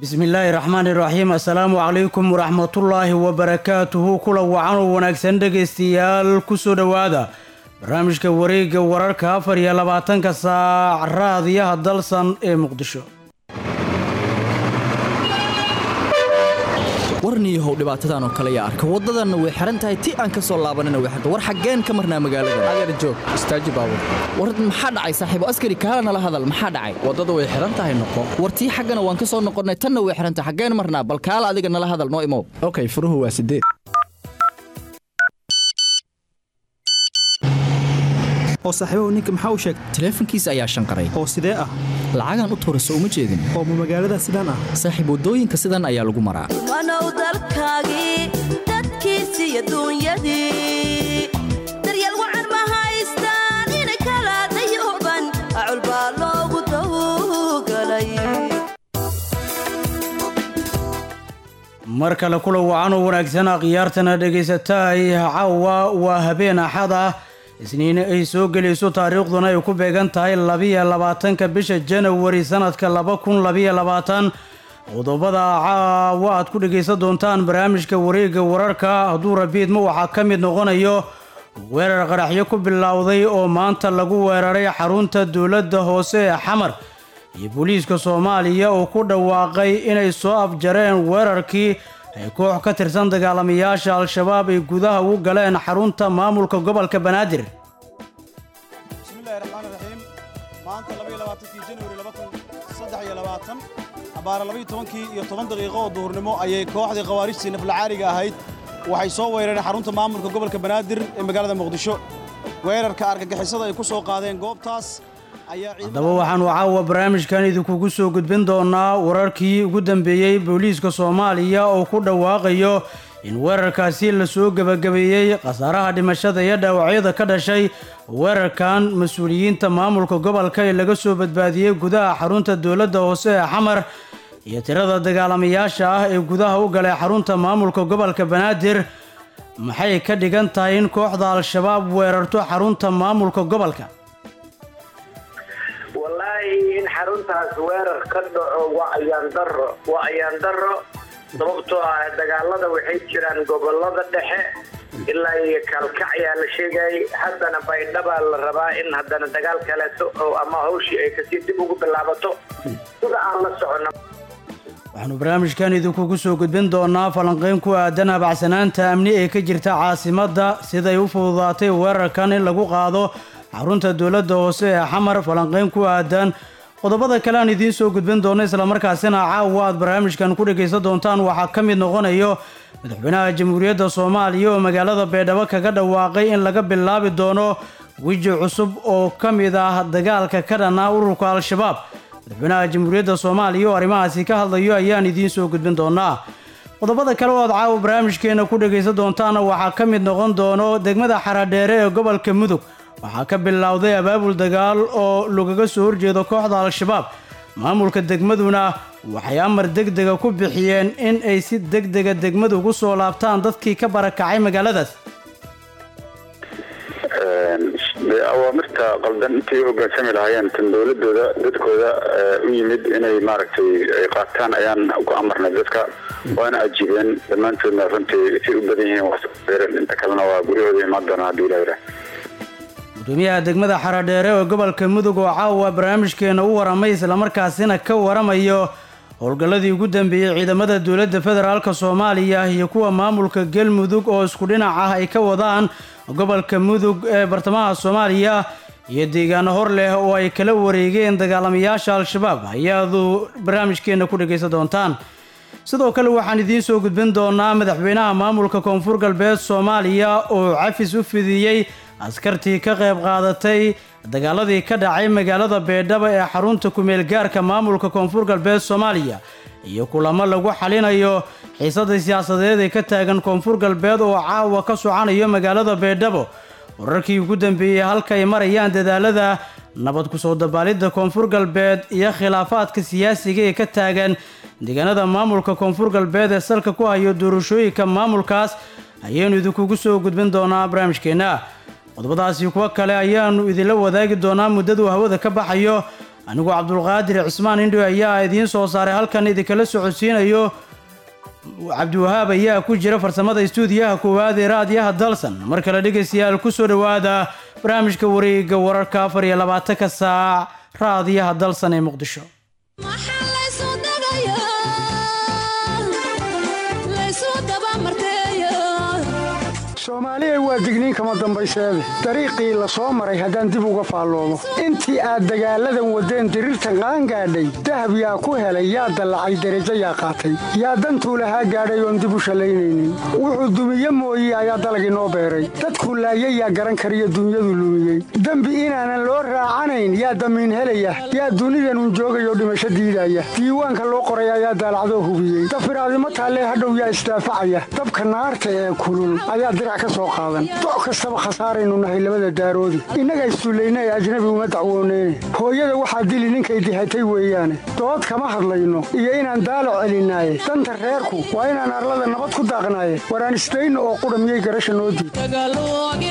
bismillaahi raxmaani raxiim assalaamu calaykum waraxmatullaahi wabarakaatuhu kula wacan oo wanaagsan dhegaystayaal kusoo dhowaada barnaamijka wareegga wararka afar iyo labaatanka saac raadiyaha dalsan ee muqdisho warniyahow dhibaatadan oo kale yaa arka waddadanna way xihan tahay ti aan ka soo laabanina way xirta war xaggeen ka marnaa magaalada adeer joog istaaji baabur war maxaa dhacay saaxiibo askari kaala nala hadal maxaa dhacay waddada way xihan tahay noqo war tii xaggana waan ka soo noqonnay tanna way xihan tahay xaggeen marnaa bal kaala adiga nala hadal noo imow okay furuhu waa sideed oo saaxiibahu ninka maxaa u sheegtay taleefankiisa ayaa shanqaray oo sidee ah lacagaan u tuurayso uma jeedin oo ma magaalada sidaan ah saaxiib waddooyinka sidan ayaa lagu maraa wanow dalkaagii dadkiisii iyo duunyadii daryeel wacan ma haystaan inay kala dayooban acul baa loogu dawgalay mar kale kula wacan oo wanaagsan akhyaartana dhegaysataay caawa waa habeen axad ah isniine ay soo gelayso taariikhduna ay ku beegan tahay labiyo labaatanka bisha janawari sanadka laba kun labiyo labaatan qodobada caawa aad ku dhegaysan doontaan barnaamijka wareegga wararka hadduu rabiidma waxaa ka mid noqonayo weerar qaraxyo ku bilowday oo maanta lagu weeraray xarunta dowladda hoose ee xamar iyo booliiska soomaaliya oo ku dhawaaqay inay soo afjareen weerarkii ay koox ka tirsan dagaalamayaasha al-shabaab ay gudaha ugu galeen xarunta maamulka gobolka banaadir bismillahi raxmaani raxiim maanta labaiyo labaatankii januari laba kun saddex iyo labaatan abaara labaiyo tobankii iyo toban daqiiqo oo duhurnimo ayay kooxdii khawaarijtii naflacaariga ahayd waxay soo weerareen xarunta maamulka gobolka banaadir ee magaalada muqdisho weerarka argagixisada ay ku soo qaadeen goobtaas haddaba waxaanu caawa barnaamijkan idinkugu soo gudbin doonaa wararkii ugu dambeeyey booliiska soomaaliya oo ku dhawaaqayo in weerarkaasi lasoo gebagabeeyey khasaaraha dhimashada iyo dhaawacyada ka dhashay weerarkan mas-uuliyiinta maamulka gobolka ee laga soo badbaadiyey gudaha xarunta dowladda hoose ee xamar iyo tirada dagaalamayaasha ah ee gudaha u galay xarunta maamulka gobolka banaadir maxay ka dhigan tahay in kooxda al-shabaab weerarto xarunta maamulka gobolka wallaahi in xaruntaas weerar ka dhaco waa ayaan daro waa ayaan daro sababtoo ah dagaalada waxay jiraan gobolada dhexe ilaa iyo kaalkacyaa la sheegayay haddana baydhabaa la rabaa in haddana dagaal kaleeto oo ama hawshii ay kasii dib ugu bilaabato sida aan la socono waxaanu barnaamijkan idinkugu soo gudbin doonaa falanqeyn ku aadan abacsanaanta amni ee ka jirta caasimadda siday u fududaatay weerarkan in lagu qaado xarunta dowladda hoose ee xamar falanqeyn ku aadan qodobada kale aan idiin soo gudbin doono islamarkaasina caawa aad barnaamijkan ku dhegaysan doontaan waxaa ka mid noqonayo madaxweynaha jamhuuriyadda soomaaliya oo magaalada baydhabo kaga dhawaaqay in laga bilaabi doono weji cusub oo ka mid ah dagaalka ka dhanaa ururka al-shabaab madaxweynaha jamhuuriyadda soomaaliya oo arrimahaasi ka hadlayo ayaan idiin soo gudbin doonaa qodobada kale oo aad caawa barnaamijkeena ku dhegaysan doontaana waxaa ka mid noqon doono degmada xaradheere ee gobolka mudug waxaa ka bilowday abaabul dagaal oo lagaga soo horjeedo kooxda al-shabaab maamulka degmaduna waxay amar degdega ku bixiyeen in ay si degdega degmadu ugu soo laabtaan dadkii ka barakacay magaaladaas awaamirta qaldan intay u hoggaansami lahaayeen tan dowladooda dadkooda u yimid inay maaragtay ay qaataan ayaan ku amarnay dadka waana ajiibeen dhammaantoodna runtii say u badan yihiin wasbeeren inta kalena waa guryahooda imaan doonaa haddii ilaah yidhaah gudoomiyaha degmada xaradheere oo gobolka mudug oo caawa barnaamijkeena u waramay islamarkaasina ka waramayo howlgalladii ugu dambeeyey ciidamada dowladda federaalk soomaaliya iyo kuwa maamulka galmudug oo isku dhinac ah ay ka wadaan gobolka mudug ee bartamaha soomaaliya iyo deegaano hor leh oo ay kala wareegeen dagaalamayaasha al-shabaab ayaadu barnaamijkeena ku dhegaysan doontaan sidoo kale waxaan idiin soo gudbin doonaa madaxweynaha maamulka koonfur galbeed soomaaliya oo cafis u fidiyey askartii ka qayb qaadatay dagaaladii ka dhacay magaalada beedhabo ee xarunta kumeel gaarka maamulka koonfur galbeed soomaaliya iyo kulamo lagu xalinayo xiisada siyaasadeed ee ka taagan koonfur galbeed oo caawa ka socanayo magaalada beedhabo wararkii ugu dambeeyey halka ay marayaan dadaalada nabad ku soo dabaalidda koonfur galbeed iyo khilaafaadka siyaasiga ee ka taagan deegaanada maamulka koonfur galbeed ee salka ku hayo doorashooyinka maamulkaas ayaynu idinkugu soo gudbin doonaa barnaamijkeenna qodobadaasi kuwo kale ayaanu idinla wadaagi doonaa muddaduu hawada ka baxayo anigoo cabdulqaadir cismaan indho ayaa idiin soo saaray halkan idinkala socodsiinayo cabdiwahaab ayaa ku jira farsamada istuudiyaha koowaad ee raadiyaha dalsan mar kale dhegaystayaal ku soo dhowaada barnaamijka wareega wararka afar iyo labaatanka saac raadiyaha dalsan ee muqdisho soomaaliya waa digniin kama dambayseede dariiqii la soo maray haddaan dib uga faalloomo intii aad dagaalladan waddeen diriirtan qaangaadhay dahab yaa ku helay yaa dallacay derajo yaa qaatay yaa dantuu lahaa gaadhay oon dib u shallaynaynin wuxuu dumiye mooye ayaa dalagii noo beeray dadkuu laayay yaa garan kariyo dunyadu lumiyey dembi inaanan loo raacanayn yaa damiin helaya yaa dunidanun joogayoo dhimasho diidaya diiwaanka loo qoray ayaa daalacdoo hubiyey dafiraadimo taallee hadhow yaa isdaafacaya dabka naarta ee kulul ayaa dirac ka soo qaadan doc kastaba khasaaraynu nahay labada daaroodi innaga issullayna ee ajnabi uma dacwooneyne hooyada waxaa dili ninkay dihatay weeyaane dood kama hadlayno iyo inaan daalo celinaaye danta reerku waa inaan arlada nabad ku daaqnaaye waraan isdayno oo qudha miyay garasha noo diid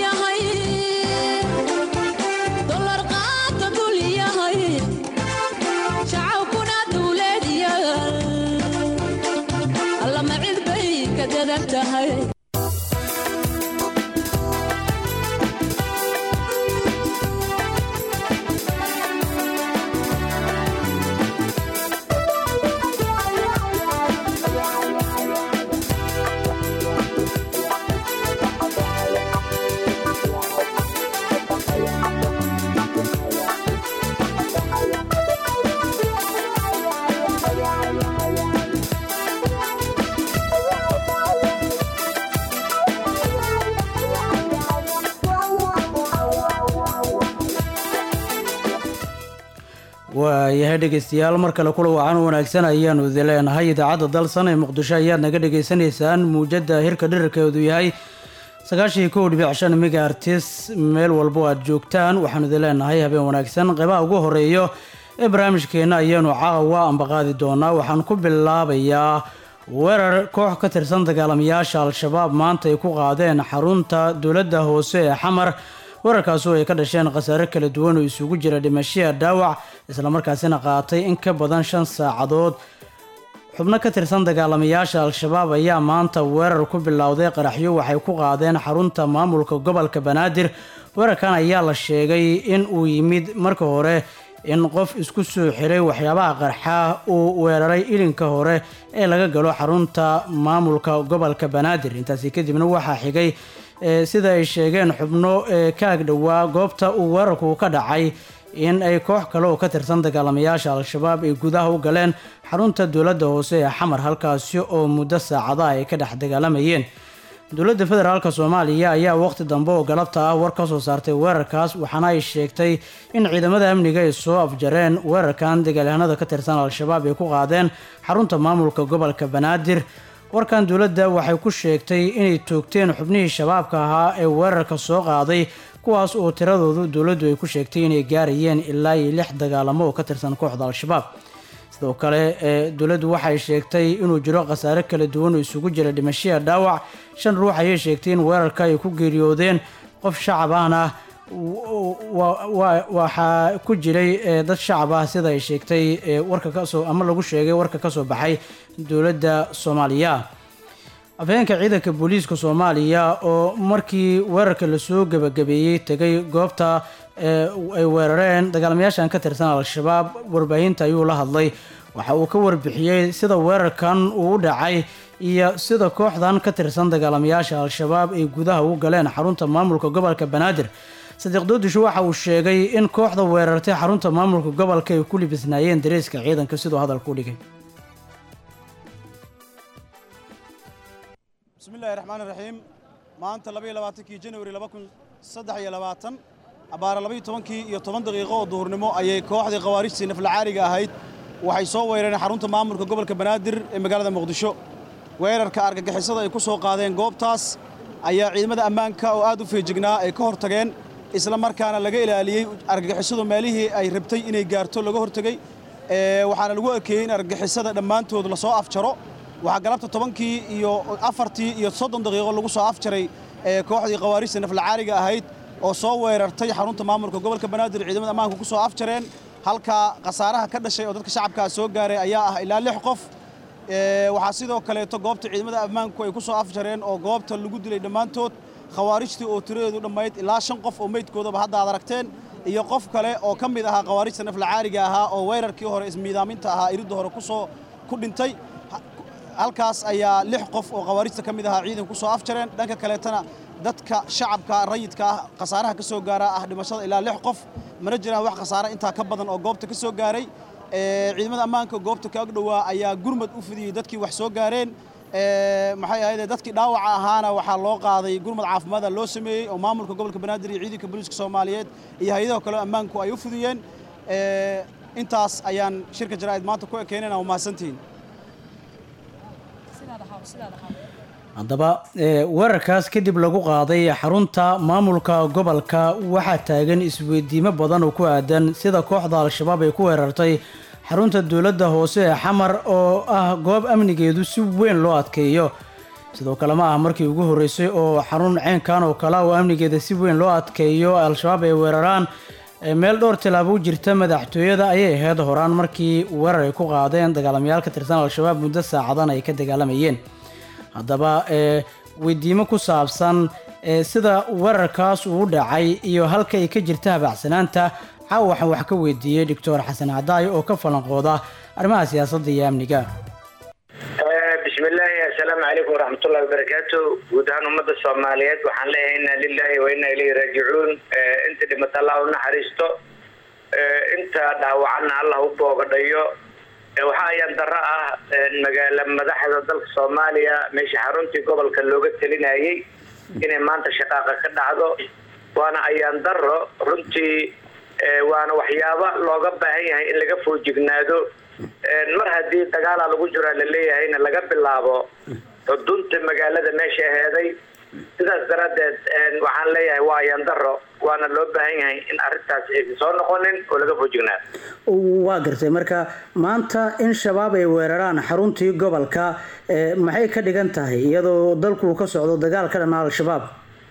waayahay dhegaystayaal mar kale kula wacan wanaagsan ayaanu idin leenahay idaacadda dalsan ee muqdisho ayaad naga dhagaysanaysaan muujadda hirka dhirirkeedu yahay sagaashii kow dhibic shan megaartis meel walbo aad joogtaan waxaanu idin leenahay habeen wanaagsan qeybaha ugu horeeyo ee barnaamijkeenna ayaanu caawa ambaqaadi doonaa waxaan ku bilaabayaa weerar koox ka tirsan dagaalamayaasha al-shabaab maanta ay ku qaadeen xarunta dowladda hoose ee xamar weerarkaasoo ay ka dhasheen khasaare kala duwan oo isugu jira dhimashiya dhaawac islamarkaasina qaatay in ka badan shan saacadood xubno ka tirsan dagaalamayaasha al-shabaab ayaa maanta weerar ku bilowday qaraxyo waxay ku qaadeen xarunta maamulka gobolka banaadir weerarkan ayaa la sheegay in uu yimid marka hore in qof isku soo xiray waxyaabaha qarxa uu weeraray ilinka hore ee laga galo xarunta maamulka gobolka banaadir intaasi kadibna waxaa xigay sida ay sheegeen xubno ka agdhowaa goobta uu weerarku ka dhacay in ay koox kale oo ka tirsan dagaalamayaasha al-shabaab ay gudaha u galeen xarunta dowladda hoose ee xamar halkaasi oo muddo saacadaha ay ka dhex dagaalamayeen dowladda federaalk soomaaliya ayaa waqti dambe oo galabta ah war ka soo saartay weerarkaas waxaana ay sheegtay in ciidamada amniga ay soo afjareen weerarkan dagaalyahanada ka tirsan al-shabaab ay ku qaadeen xarunta maamulka gobolka banaadir warkan dowladda waxay ku sheegtay inay toogteen xubnihii shabaabka ahaa ee weerarka soo qaaday kuwaas oo tiradoodu dowladdu ay ku sheegtay inay gaarayeen ilaa iyo lix dagaalamo oo ka tirsan kooxda al-shabaab sidoo kale ee dowladdu waxay sheegtay inuu jiro khasaare kala duwan oo isugu jira dhimashiya dhaawac shan ruux ayay sheegtay in weerarka ay ku geeriyoodeen qof shacab ahna waxaa ku jiray dad shacab ah sida ay sheegtay warka kasoo ama lagu sheegay warka kasoo baxay dowladda soomaaliya afhayeenka ciidanka booliiska soomaaliya oo markii weerarka lasoo gebagabeeyey tegay goobta ay weerareen dagaalamayaashan ka tirsan al-shabaab warbaahinta ayuu la hadlay waxa uu ka warbixiyey sida weerarkan uu u dhacay iyo sida kooxdan ka tirsan dagaalamayaasha al-shabaab ay gudaha u galeen xarunta maamulka gobolka banaadir sadiiq doodisho waxa uu sheegay in kooxda weerartay xarunta maamulka gobolka ay ku libisnaayeen dareeska ciidanka siduu hadalka u dhigay bismillahi raxmaan raxiim maanta labaiyo labaatankii januari laba kun saddex iyo labaatan abbaara labaiyo tobankii iyo toban daqiiqo oo duhurnimo ayay kooxdii khawaarijtii naflacaariga ahayd waxay soo weerareen xarunta maamulka gobolka banaadir ee magaalada muqdisho weerarka argagixisada ay ku soo qaadeen goobtaas ayaa ciidamada ammaanka oo aad u feejignaa ay ka hortageen isla markaana laga ilaaliyey argagixisadu meelihii ay rabtay inay gaarto laga hortegey waxaana lagu ekeeyey in argagixisada dhammaantood lasoo afjaro waxaa galabta tobankii iyo afartii iyo soddon daqiiqo lagu soo afjaray kooxdii khawaarijta naflacaariga ahayd oo soo weerartay xarunta maamulka gobolka banaadir ciidamada ammaanka ku soo afjareen halka khasaaraha ka dhashay oo dadka shacabkaa soo gaaray ayaa ah ilaa lix qof waxaa sidoo kaleeto goobta ciidamada ammaanku ay ku soo afjareen oo goobta lagu dilay dhammaantood khawaarijtii oo tiradeedu dhammayd ilaa shan qof oo meydkoodaba hadda aad aragteen iyo qof kale oo ka mid ahaa khawaarijta naflacaariga ahaa oo weerarkii hore ismiidaaminta ahaa iridda hore kusoo ku dhintay halkaas ayaa lix qof oo khawaarijta ka mid ahaa ciidanku kusoo afjareen dhanka kaleetana dadka shacabka rayidka ah khasaaraha ka soo gaaraa ah dhimashada ilaa lix qof mana jiraan wax khasaare intaa ka badan oo goobta ka soo gaaray ciidamada ammaanka goobta ka agdhowaa ayaa gurmad u fidiyey dadkii wax soo gaareen maxay ahayd dadkii dhaawaca ahaana waxaa loo qaaday gurmad caafimaada loo sameeyey oo maamulka gobolka banaadir iyo ciidanka booliiska soomaaliyeed iyo hay-adaha kale ammaanku ay u fidiyeen intaas ayaan shirka jaraa'id maanta ku ekeynayna waa mahadsantihiin haddaba weerarkaas kadib lagu qaaday xarunta maamulka gobolka waxaa taagan isweydiimo badan oo ku aadan sida kooxda al-shabaab ay ku weerartay xarunta dowladda hoose ee xamar oo ah goob amnigeedu si weyn loo adkeeyo sidoo kale ma ah markii ugu horreysay oo xarun ceenkan oo kale oo amnigeeda si weyn loo adkeeyo al-shabaab ay weeraraan meel dhowr tilaabo u jirta madaxtooyada ayay ahayd horaan markii weerar ay ku qaadeen dagaalamayaal ka tirsan al-shabaab muddo saacadan ay ka dagaalamayeen haddaba weydiimo ku saabsan sida weerarkaas uu dhacay iyo halka ay ka jirta habacsanaanta caawa waxaan wax ka weydiiyey doctor xasan cadaayo oo ka falanqooda arrimaha siyaasadda iyo amniga bismillaahi assalaamu calaykum waraxmatullahi wabarakaatu guud ahaan ummadda soomaaliyeed waxaan leeyahay inna lillahi wa inna ilayhi raajicuun inta dhimata allah u naxariisto inta dhaawacanna allah u boogadhayo waxa ayaan darro ah magaala madaxda dalka soomaaliya meesha xaruntii gobolka looga telinayay inay maanta shaqaaqa ka dhacdo waana ayaan darro runtii waana waxyaabo looga baahan yahay in laga foojignaado mar haddii dagaalaa lagu jiraa laleeyahayna laga bilaabo xudunta magaalada meesha aheeday sidaas daraaddeed waxaan leeyahay waa ayaan darro waana loo baahan yahay in arrintaas aysan soo noqonin oo laga foojignaado waa gartay marka maanta in shabaab ay weeraraan xaruntii gobolka maxay ka dhigan tahay iyadoo dalku ka socdo dagaal ka dhana al-shabaab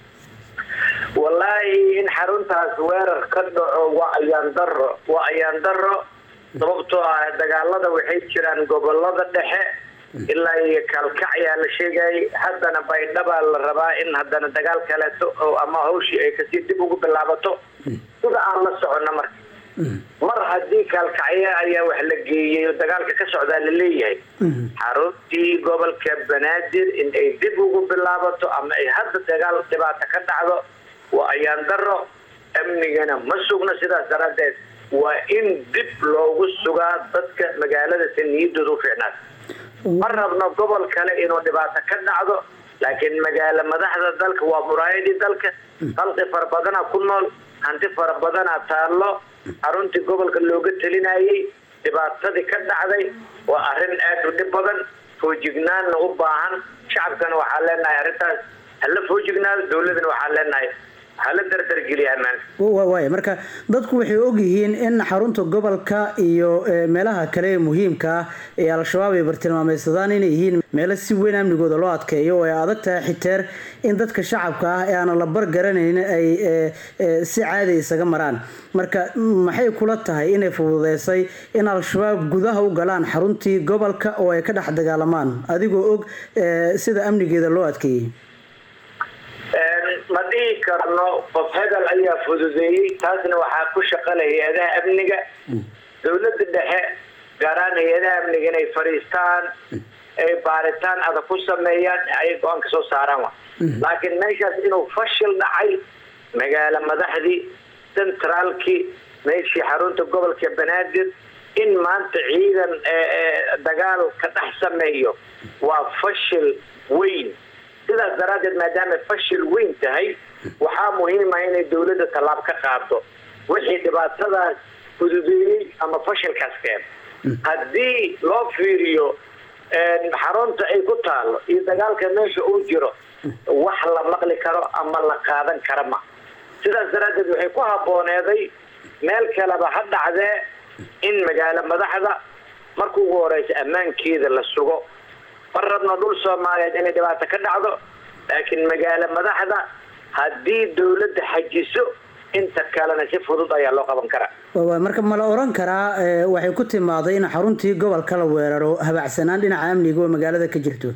wallaahi in xaruntaas weerar ka dhaco waa ayaan darro waa ayaan darro sababtoo ah dagaalada waxay jiraan gobolada dhexe ilaa iyo kalkac ayaa la sheegayay haddana baydhabaa la rabaa in haddana dagaal kaleeto oo ama hawshii ay kasii dib ugu bilaabato sida aan la socono marka mar haddii kaalkacyo ayaa wax la geeyey oo dagaalka ka socdaa la leeyahay xaruntii gobolka banaadir in ay dib ugu bilaabato ama ay hadda dagaal dhibaato ka dhacdo waa ayaan daro amnigana ma sugno sidaas daraaddeed waa in dib loogu sugaa dadka magaalada si niyadooda u fiicnaad ma rabno gobol kale inuu dhibaato ka dhacdo laakiin magaalo madaxda dalka waa muraayadii dalka khalqi fara badana ku nool hanti fara badana taallo xaruntii gobolka looga telinayay dhibaatadii ka dhacday waa arrin aad u dhib badan foojignaanna u baahan shacabkana waxaa leenahay arrintaas hala foojignaado dowladana waxaa leenahay hala dardargeliya ammaanka waay marka dadku waxay ogyihiin in xarunta gobolka iyo meelaha kale ee muhiimka ah ee al-shabaab ay bartilmaameysadaan inay yihiin meelo si weyn amnigooda loo adkeeyo oo ay adag tahay xiteer in dadka shacabka ah ee aanan la bargaranayn ay si caadi isaga maraan marka maxay kula tahay inay fududeysay in al-shabaab gudaha u galaan xaruntii gobolka oo ay ka dhex dagaalamaan adigoo og sida amnigeeda loo adkeeyey ma dhihi karno qof hebel ayaa fududeeyey taasna waxaa ku shaqala hay-adaha amniga dowladda dhexe gaaraan hay-adaha amniga inay fadhiistaan ay baaritaan adag ku sameeyaan ay go-aan ka soo saaraan wa laakiin meeshaas inuu fashil dhacay magaalo madaxdii centraalkii meeshii xarunta gobolka banaadir in maanta ciidan dagaal ka dhex sameeyo waa fashil weyn sidaas daraaddeed maadaama fashil weyn tahay waxaa muhiima inay dowladda tallaab ka qaado wixii dhibaatadaas fududeeyey ama fashilkaas keen haddii loo fiiriyo xarunta ay ku taalo iyo dagaalka meesha uu jiro wax la maqli karo ama la qaadan kara ma sidaas daraaddeed waxay ku habbooneeday meel kaleba ha dhacdee in magaalo madaxda marka ugu horeysa ammaankeeda la sugo ma rabno dhul soomaaliyeed inay dhibaato ka dhacdo laakiin magaalo madaxda haddii dowladda xajiso inta kalena si fudud ayaa loo qaban karaa waa marka ma la oran karaa ee, waxay ku timaaday in xaruntii gobolka la weeraro habacsanaan dhinaca amniga oo magaalada ka jirto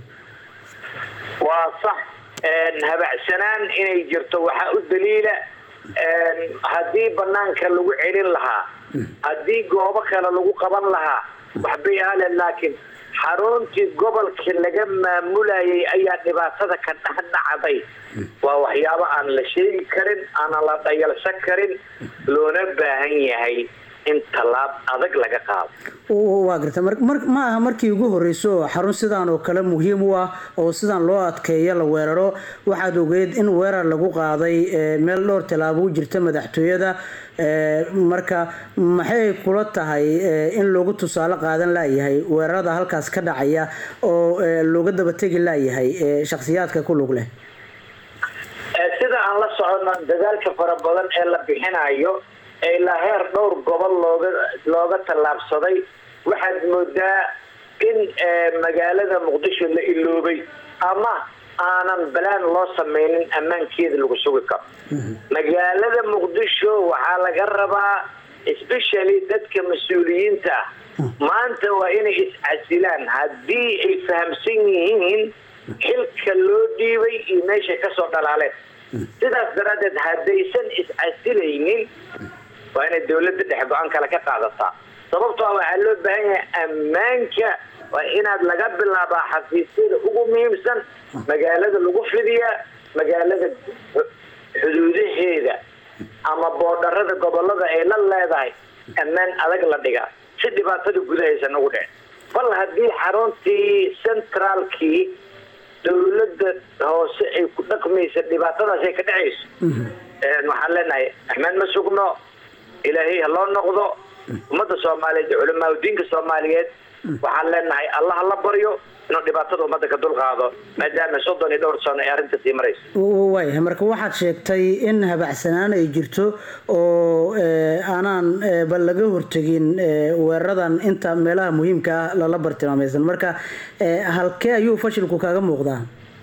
waa sax een, habacsanaan inay jirto waxaa u daliila een, haddii banaanka lagu celin lahaa haddii goobo kale lagu qaban lahaa waxbay ahleen laakiin xaruntii gobolka laga maamulayay ayaa dhibaatada ka dhex dhacday waa waxyaabo aan la sheegi karin aanan la dhayalsan karin loona baahan yahay in tallaab adag laga qaado W- waa garta mar- mar- ma aha markii ugu horeyso oo xarun sidaan oo kale muhiim u ah oo sidaan loo adkeeyo la weeraro waxaad ogeyd in weerar lagu qaaday ee, meel dhowr tallaabo u jirta madaxtooyada ee, marka maxay kula tahay ee, in loogu tusaale qaadan laayahay weerarada halkaas ka dhacaya oo ee, looga dabategi laayahay ee, shakhsiyaadka ku lug leh Ee, sida aan la socono dadaalka fara badan ee la bixinayo ee ilaa heer dhowr gobol looga looga tallaabsaday waxaad moodaa in ee, magaalada muqdisho la iloobay ama aanan balaan loo sameynin ammaankeeda lagu sugi karo magaalada muqdisho waxaa laga rabaa especially dadka mas-uuliyiinta ah maanta waa inay iscasilaan haddii ay fahamsan yihiin xilka loo dhiibay iyo meeshay kasoo dhalaaleen sidaas daraaddeed haddaysan iscasilaynin waa inay dowladda dhexe go-aan kale ka qaadataa sababtoo ah waxaa loo baahan yahay ammaanka waa inaad laga bilaabaa xafiisyada ugu muhiimsan magaalada lagu fidiyaa magaalada xuduudaheeda ama boodharada gobolada ay la leedahay ammaan adag la dhigaa si dhibaatada gudahaysan ugu dhicin bal haddii xaruntii centraalkii dowladda hoose ay ku dhaqmaysa dhibaatadaas ay ka dhacayso Een, waxaan leenahay axmed ma sugno ilaahay ha loo noqdo ummadda soomaaliyeed iyo culamaa diinka soomaaliyeed waxaan leenahay allah ha la baryo inuu dhibaatada ummadda ka dulqaado maadaama soddon iyo dhowr sano ay arrinta sii marayso waayahay marka waxaad sheegtay in habacsanaan ay jirto oo ee, aanaan ee, bal laga hortegin ee, weeraradan inta meelaha muhiimka ah lala bartilmaamaysan marka ee, halkee ayuu fashilku kaga muuqdaa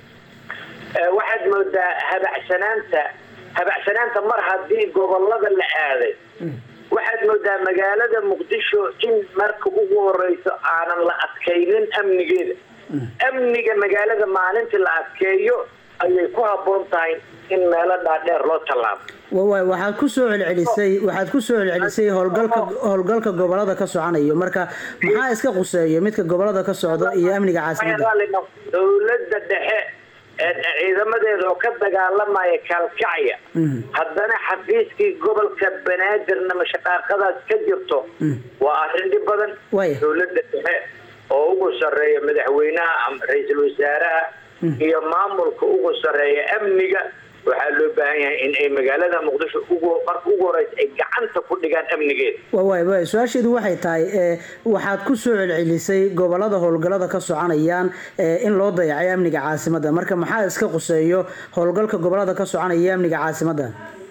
Ee, waxaad moodaa habacsanaanta habacsanaanta mar haddii gobolada la aaday waxaad moodaa magaalada muqdisho in marka ugu horeyso aanan la adkaynin amnigeeda amniga magaalada maalintii la adkeeyo ayay ku habboon tahay in meelo dhaadheer loo tallaabo Wa- wa- waxaad ku soo celcelisay waxaad ku soo celcelisay howlgalka howlgalka gobolada ka soconayo marka maxaa iska quseeyo midka gobolada ka socda iyo amniga caasimadda dowladda dhexe ee ciidamadeeda oo ka dagaalamaya kaalkacya haddana xafiiskii gobolka banaadirna mashaqaaqadaas ka jirto waa arrin dhib badan Waaya. dowladda dhexe oo ugu sarreeya madaxweynaha ama ra-iisul wasaaraha iyo maamulka ugu sarreeya amniga waxaa loo baahan yahay in ay magaalada muqdisho ugu marka ugu horeysa ay gacanta ku dhigaan amnigeeda Wa- waay waay su-aasheedu waxay tahay ee, waxaad ku soo celcelisay gobolada howlgalada ka soconayaan ee, in loo dayacay amniga caasimadda marka maxaa iska quseeyo howlgalka gobolada ka soconaya iyo amniga caasimadda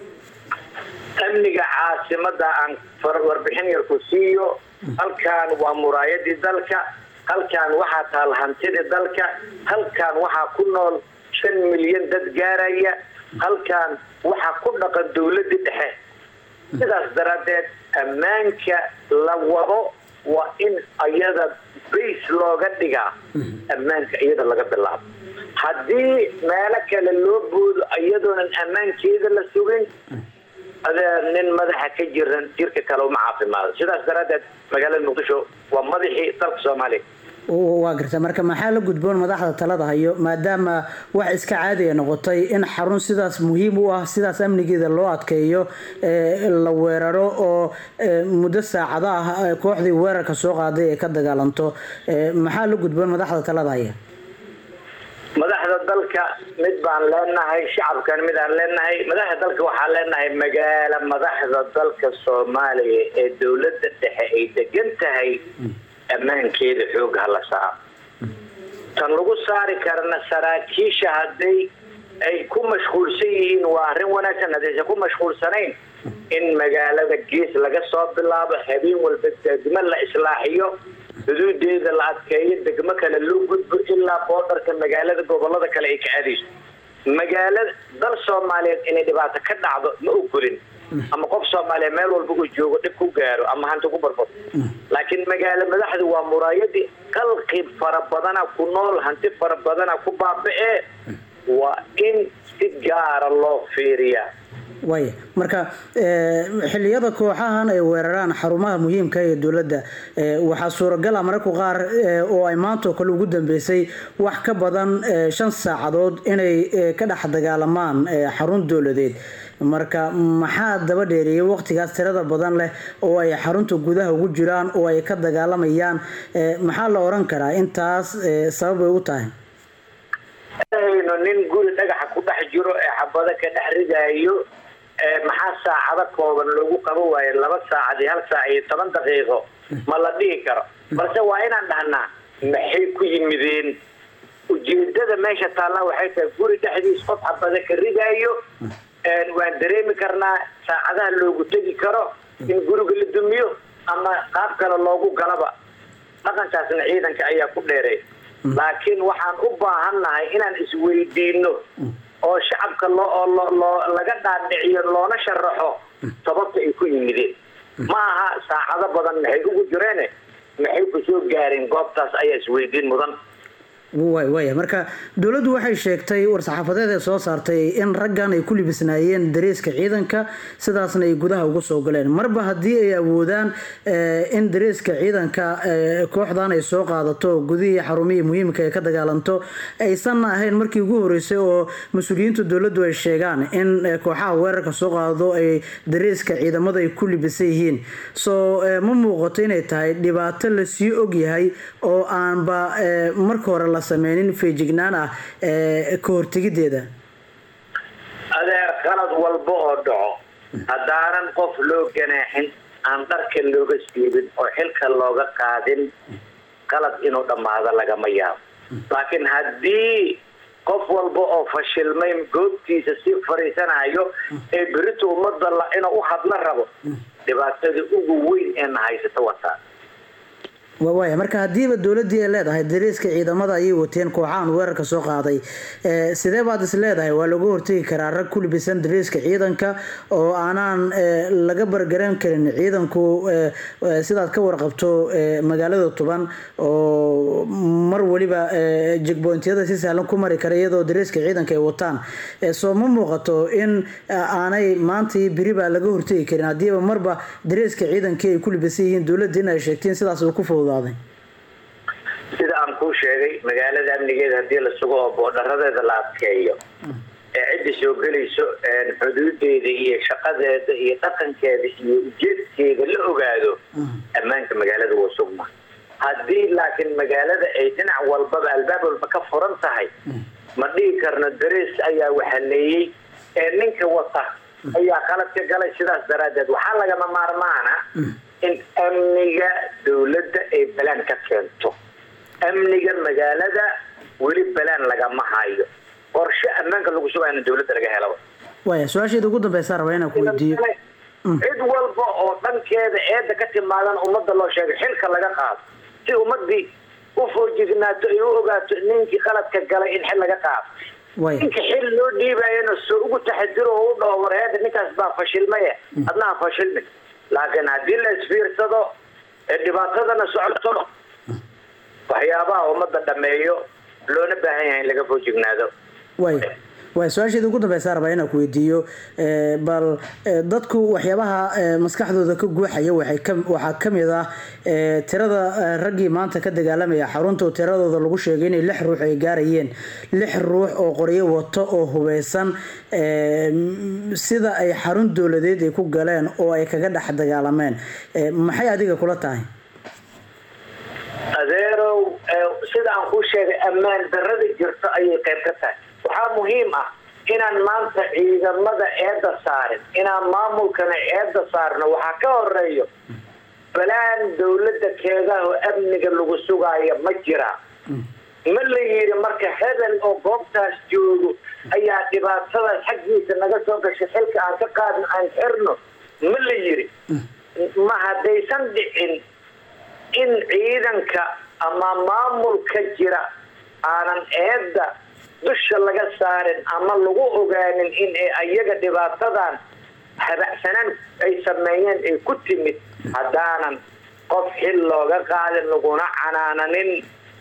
amniga caasimada aan far- warbixin yar ku siiyo halkan waa muraayadii dalka halkan waxaa taal hantidii dalka halkan waxaa ku nool shan milyan dad gaaraya halkan waxaa ku dhaqan dowladii dhexe sidaas daraaddeed ammaanka la wado waa in iyada base looga dhigaa ammaanka iyada laga bilaabo haddii meelo kale loo boodo iyadoonan ammaankeeda la sugin adee nin madaxa ka jiran jirka kale uma caafimaado sidaas daraaddeed magaalada muqdisho waa madaxii dalka soomaaliya W- waa garta marka maxaa la gudboon madaxda talada hayo maadaama wax iska caadiya noqotay in xarun sidaas muhiim u ah sidaas amnigeeda loo adkeeyo ee, la weeraro oo ee, muddo saacado ah ee, kooxdii weerarka soo qaaday ee ka dagaalanto ee, maxaa la gudboon madaxda talada haya madaxda dalka mid baan leenahay shacabkan mid aan leenahay madaxda dalka waxaan leenahay magaala madaxda dalka soomaaliya ee dowladda dhexe ay degan tahay ammaankeeda xoog hala saaro tan lagu saari karana saraakiisha hadday ay ku mashquulsan yihiin waa arrin wanaagsan haddaysan ku mashquulsanayn in magaalada gees laga soo bilaabo habeen walba degmo la islaaxiyo xuduudeeda la adkeeyo degmo kale loo gudbo ilaa boodarka magaalada gobolada kale ay ka aadayso magaalada dal soomaaliyeed inay dhibaato ka dhacdo ma ogolin ama qof soomaaliya meel walba uu joogo dhib ku gaaro ama hanti ku barbado laakiin magaalo madaxdu waa muraayadii qalqi fara badana ku nool hanti fara badana ku baaba'e waa in si gaara loo fiiriyaa waaya marka eh, xilliyada kooxahan ay weeraraan xarumaha muhiimka ee dowladda eh, waxaa suuragal ah mararka qaar eh, oo ay maanta oo kale ugu dambeysay wax ka badan eh, shan saacadood inay eh, ka dhex dagaalamaan eh, xarun dowladeed marka maxaa daba dheereeyay waqtigaas tirada badan leh oo ay xarunta gudaha ugu jiraan oo ay ka dagaalamayaan eh, maxaa la oran karaa intaas eh, sabab ay u tahay hayno nin guri dhagaxa ku dhex jiro ee xabado ka dhex ridaayo ee maxaa saacado kooban loogu qaban waayo laba saacad iyo hal saac iyo toban daqiiqo ma la dhihi karo balse waa inaan dhahnaa maxay ku yimideen ujeedada meesha taallaa waxay tahay guri dhexdiis qof xabado ka ridaayo een waan dareemi karnaa saacadaha loogu tegi karo in guriga la dumiyo ama qaab kale loogu galaba dhaqankaasna ciidanka ayaa ku dheereey laakiin waxaan u baahannahay inaan isweydiino oo shacabka loo oo loo loo laga dhaadhiciyo loona sharaxo sababta ay ku yimideen ma aha saacado badan maxay ugu jireene maxay ku soo gaareen goobtaas ayaa isweydiin mudan waay waaya marka dowladdu waxay sheegtay war-saxaafadeed ee soo saartay in raggan ay ku libisnaayeen dareeska ciidanka sidaasna ay gudaha ugu soo galeen marba haddii ay awoodaan eh, in dareeska ciidanka eh, kooxdan ay soo qaadato gudihii xarumihii muhiimka ay ka dagaalanto aysan ahayn markii ugu horeysay oo mas-uuliyiinta dowladdu ay sheegaan in eh, kooxaha weerarka soo qaado ay dareeska ciidamada ay ku libisan yihiin soo eh, ma muuqato inay tahay dhibaato lasii ogyahay oo aanba eh, marka hore la sameynin feejignaan ah eh, ka hortegideeda adeer qalad walba oo dhaco haddaanan qof loo ganaaxin aan dharka looga siibin oo xilka looga qaadin qalad inuu dhammaado lagama yaabo laakiin haddii qof walba oo fashilmay goobtiisa si fariisanayo ee berito ummadda la- inuu u hadla rabo dhibaatada ugu weyn ee na haysata wataa Wa- waaya marka haddiiba dowladdii ay leedahay dareeska ciidamada ayay wateen kooxahan weerarka soo qaaday eh, sidee baad is leedahay waa laga hortegi karaa rag ku libisan dareeska ciidanka oo aanaan eh, laga bargaran karin ciidanku eh, eh, sidaad ka warqabto eh, magaalada tuban oo mar waliba eh, jegbointyada si sahlan ku mari kara iyadoo dareeska ciidanka ay wataan Eh, soo ma muuqato in eh, aanay maanta iyo beri baa laga hortegi karin haddiiba marba dareeska ciidankii ay ku libisan yihiin dowladda in ay sheegteen sidaas uu ku fududaaday sida aan kuu sheegay magaalada amnigeeda haddii la sugo oo boodharadeeda la adkeeyo ee cidda soo gelayso een xuduudeeda iyo shaqadeeda iyo dhaqankeeda iyo ujeedkeeda la ogaado ammaanka magaalada waa sugma haddii laakiin magaalada ay dhinac walbaba albaab walba ka furan tahay ma dhihi karno darees ayaa waxaleeyey ee ninka wata ayaa qalad ka galay sidaas daraaddeed waxaa lagama maarmaana in amniga dowladda ay balaan ka keento amniga magaalada weli balaan lagama hayo qorshe ammaanka lagu sugayo in dowladda laga helaba waaya su-aasheeda ugu dambeysa rabaa inaan ku weydiiyo cid walba oo dhankeeda eedda ka timaadan ummadda loo sheegay xilka laga qaado si ummadii u foojignaato ay u ogaato ninkii qaladka galay in xil laga qaado waaya ninka xil loo dhiibayana soo ugu taxadiro oo u dhaho warheeda ninkaas baa fashilmaye adnaha fashilmin laakiin haddii la isfiirsado ee dhibaatadana socoto waxyaabaha ummadda dhameeyo loona baahan yahay in laga foojignaado waaya waaya su-aasheeda ugu dambeysa rabaa inaan ku weydiiyo eh, bal eh, dadku waxyaabaha eh, maskaxdooda ka guuxaya waxay ka waxaa ka mid ah eh, tirada eh, raggii maanta ka dagaalamaya xarunta oo tiradooda lagu sheegay inay lix ruux ay gaarayeen lix ruux oo qoryo wato oo hubeysan eh, m- sida ay xarun dowladeed ay ku galeen oo ay kaga dhex dagaalameen Eh, maxay adiga kula tahay adeerow ee, sida aan kuu sheegay ammaan darada jirto ayay qayb ka tahay waxaa muhiim ah inaan maanta ciidamada eedda saarin inaan maamulkana eedda saarno waxaa ka horeeyo balaan dowladda keedaha oo amniga lagu sugaayo ma jira ma la yidhi marka hebel oo goobtaas joogo ayaa dhibaatadaas xaggiisa naga soo gashay xilka aan ka qaadno aan xirno ma la yidhi ma haddaysan dhicin in ciidanka ama maamulka jira aanan eedda dusha laga saarin ama lagu ogaanin in ay ayaga dhibaatadan habacsanaan ay sameeyeen ay ku timid haddaanan qof xil looga qaadin laguna canaananin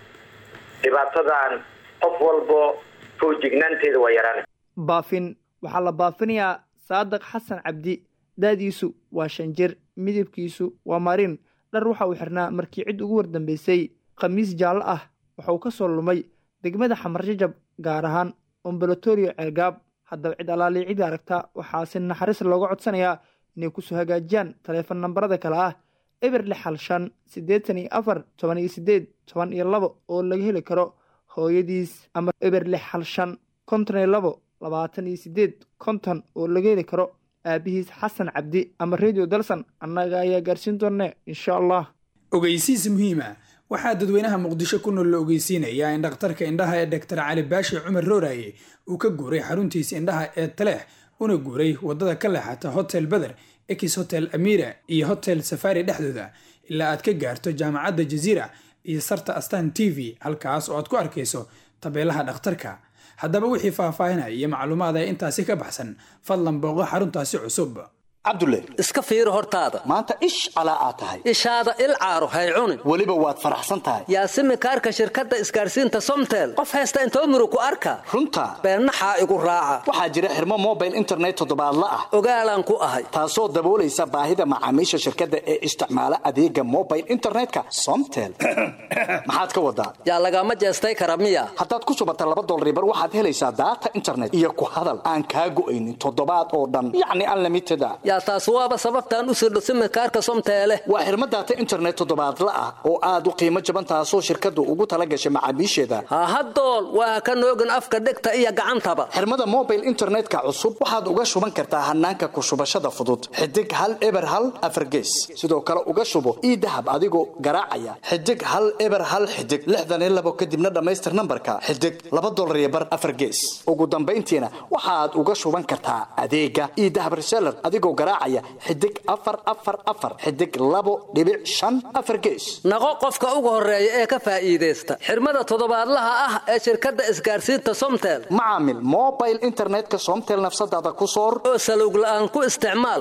dhibaatadan qof walbo foojignaanteeda waa yaraan baafin waxaa la baafinayaa saadiq xasan cabdi da'diisu waa shan jir midabkiisu waa marin dhar waxa uu xirnaa markii cid ugu wardambaysay khamiis jaallo ah waxa uu ka soo lumay degmada xamarjajab gaar ahaan ombolotorio ceelgaab haddaba cid allaalii cid aragta waxaa si naxariis looga codsanayaa inay kusoo hagaajiyaan taleefon nambarada kale ah eber lix hal shan siddeetan iyo afar toban iyo siddeed toban iyo labo oo laga heli karo hooyadiis ama eber lix hal shan konton iyo labo labaatan iyo siddeed konton oo laga heli karo aabihiis xasan cabdi ama radio dalsan annaga ayaa gaarsiin doonne insha allah ogeysiis muhiima waxaa dadweynaha muqdisho ku nool la ogeysiinayaa in dhakhtarka indhaha ee doktor cali baashi cumar rooraye uu ka guuray xaruntiisa indhaha ee taleex una guuray wadada ka leexata hotel beder ex hotel amira iyo hotel safari dhexdooda ilaa aad ka gaarto jaamacadda jaziira iyo sarta astan t v halkaas oo aad ku arkayso tabeelaha dhakhtarka haddaba wixii faahfaahinaya iyo macluumaad ee intaasi ka baxsan fadlan booqo xaruntaasi cusub cabdulle iska fiiri hortaada maanta ish calaa aad tahay ishaada il caaro hay cunin weliba waad faraxsan tahay yaasimi kaarka shirkadda isgaarsiinta somtel qof haysta intoo muru ku arka runta beennaxaa igu raaca waxaa jira xirmo mobile internet toddobaadla ah ogaalaan ku ahay taasoo daboolaysa baahida macaamiisha shirkadda ee isticmaala adeega mobile internetka somtel maxaad ka wadaa yaa lagama jeestay kara miya haddaad ku shubata laba dolribar waxaad helaysaa daata internet iyo ku hadal aan kaa go'aynin toddobaad oo dhan yacni unlimited a yaa taas waaba sababtaan u sirdho simikaarka somteele waa xirmo daata internet toddobaadla ah oo aad u qiimo jaban taasoo shirkaddu ugu tala gashay macaamiisheeda hahadool waa ka noogin afka dhegta iyo gacantaba xirmada mobile internetka cusub waxaad uga shuban kartaa hanaanka ku shubashada fudud xidig hal eber hal afargees sidoo kale uga shubo ii dahab adigoo garaacaya xidig hal eber hal xidig lixdan iyo labo kadibna dhammaystir nambarka xidig laba dolar iyo bar afargees ugu dambayntiina waxaad uga shuban kartaa adeega ii dahab reseller adigoo garaacaya xidig afar afar afar xidig labo dhibic shan afar gees naqo qofka ugu horeeya ee ka faa'iidaysta xirmada toddobaadlaha ah ee shirkadda isgaarsiinta somtel macaamil mobile internetka somtel nafsadaada ku soor oo salowg la'aan ku isticmaal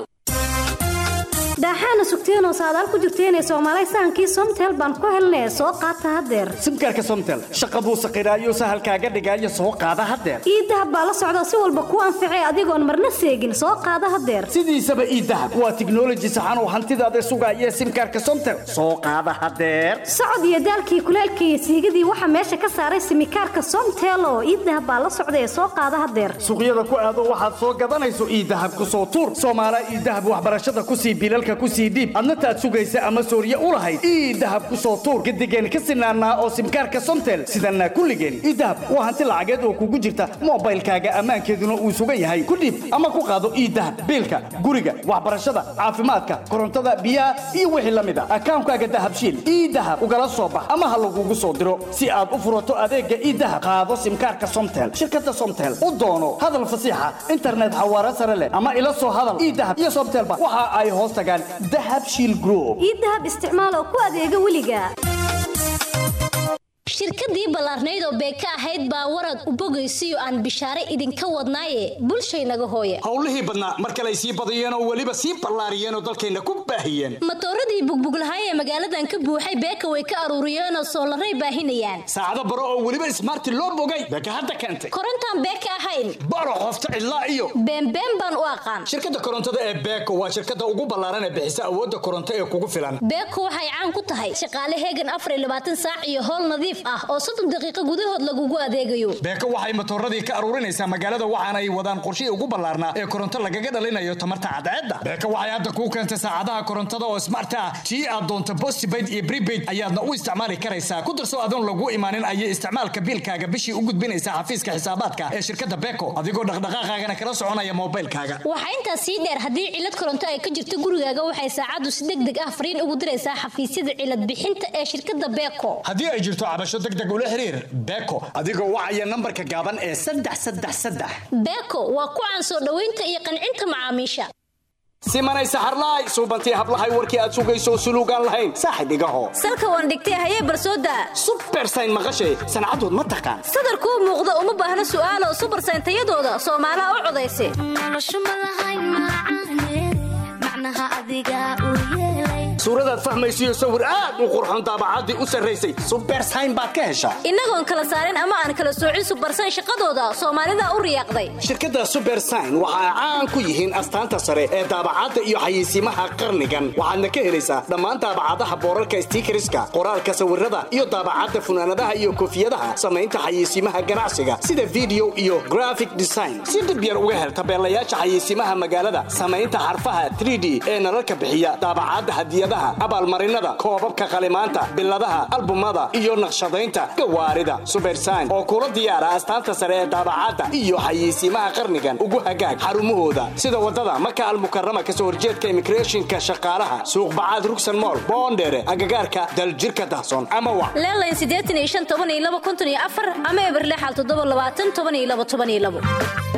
daaxaana sugteenoo saadaal ku jirteenee soomaalay sahankii somtel baan ku helnee soo qaata haddeer simkaarka somtel shaqa buu saqiraayo sahalkaaga dhigaayo soo qaada haddeer iidahab baa la socda si walba ku anficay adigoon marna seegin soo qaada haddeer sidiisaba iidahab waa tiknoloji saxan oo hantidaada sugaaya simkaarka somtel soo qaada haddeer socod iyo daalkii kuleelkii iyo siigadii waxaa meesha ka saaray simikaarka somtel oo iidahab baa la socda ee soo qaada haddeer suuqyada ku aado waxaad soo gadanayso iidahab ku soo tuur soomaala iidahab waxbarashada kusii bilalka kusii dhiib adna taad sugaysa ama sooriye u lahayd ii dahab ku soo tuur gadigeen ka sinaanaa oo simkaarka somtel sidanna kulligeen ii dahab waa hanti lacageed oo kugu jirta mobaylkaaga ammaankeeduna uu sugan yahay ku dhiib ama ku qaado ii dahab biilka guriga waxbarashada caafimaadka korontada biyaha iyo wixii la mid a akaankaaga dahabshiil ii dahab ugala soo bax ama ha lagugu soo diro si aad u furato adeega ii dahab qaado simkaarka somtel shirkada somtel u doono hadal fasiixa internet xawaare sare leh ama ila soo hadal ii dahab iyo somtelba waxa ay hoos tagaan ii dahab isticmaal oo ku adeega weliga shirkadii ballaarnayd oo beeka ahayd baa warad u bogaysiyo aan bishaare idinka wadnaaye bulshaynaga hooye howlihii badnaa mar kale ay sii badiyeen oo weliba sii ballaariyeen oo dalkayna ku baahiyeen matooradii bugbuglahay ee magaaladan ka buuxay beeka way ka aruuriyeenoo soolaray baahinayaan saacado baro oo weliba ismaarti loo bogay beeka hadda keentay korontaan beeka ahayn baro qofta cidlaa iyo beenbeen baan u aqaan shirkadda korontada ee beeko waa shirkadda ugu ballaaran ee bixisa awoodda koronto ee kugu filan beeko waxay caan ku tahay shaqaale heegan afar iyo labaatan saac iyo howl nadiif ah oo soddon daqiiqo gudahood lagugu adeegayo beeko waxay matooradii ka aruurinaysaa magaalada waxaana ay wadaan qorshihii ugu ballaarnaa ee koronto lagaga dhalinayo tamarta cadceedda beeko waxay hadda kuu keentay saacadaha korontada oo smart ah tii aad doonto postpaid iyo prepaid ayaadna u isticmaali karaysaa ku darso adoon lagu imaanin ayay isticmaalka biilkaaga bishii u gudbinaysaa xafiiska xisaabaadka ee shirkadda beeko adigoo dhaqdhaqaaqaagana kala soconaya moobaylkaaga waxaa intaas sii dheer haddii cilad koronto ay ka jirto gurigaaga waxay saacaddu si deg deg ah fariin ugu diraysaa xafiisyada cilad bixinta ee shirkadda beeko haddii ay jirto cabasho deg deg ula xiriir beeko adigoo wacaya nambarka gaaban ee saddex saddex saddex beeko waa ku caan soo dhoweynta iyo qancinta macaamiisha simanay saxarlaay suubantii hablahay warkii aad sugayso suluugaan lahayn saaxib igaho salka waan dhigtay hayee barsooda subersayn maqashay sancadood ma taqaan sadarkuu muuqda uma baahna su'aalo subersayn tayadooda soomaalaha u codaysa suuradaad fahmaysiyo sawir aad u qurxon daabacaddii u sarraysay subersayn baad ka heshaa innagoon kala saarin ama aan kala soocin subersayn shaqadooda soomaalida u riyaaqday shirkadda subersayn waxa ay caan ku yihiin astaanta sare ee daabacadda iyo xayeysiimaha qarnigan waxaadna ka helaysaa dhammaan daabacadaha boorarka stiikariska qoraalka sawirada iyo daabacadda funaanadaha iyo koofiyadaha samaynta xayeysiimaha ganacsiga sida video iyo graphic design si dhib yar uga hel tabeelayaasha xayeysiimaha magaalada samaynta xarfaha 3d ee nalalka bixiya daabacadda hadiyadaha abaalmarinada koobabka qalimaanta biladaha albumada iyo naqshadaynta gawaarida subersayn oo kula diyaara astaanta sare ee daabacadda iyo xayeysiimaha qarnigan ugu hagaag xarumahooda sida wadada maka almukarama kasoo horjeedka immigrationka shaqaalaha suuq bacaad rugsan mool boondheere agagaarka daljirka dahsoon ama wa leelayn siddeetan iyo shan toban iyo laba konton iyo afar ama eberle xal toddoba labaatan toban iyo laba toban iyo labo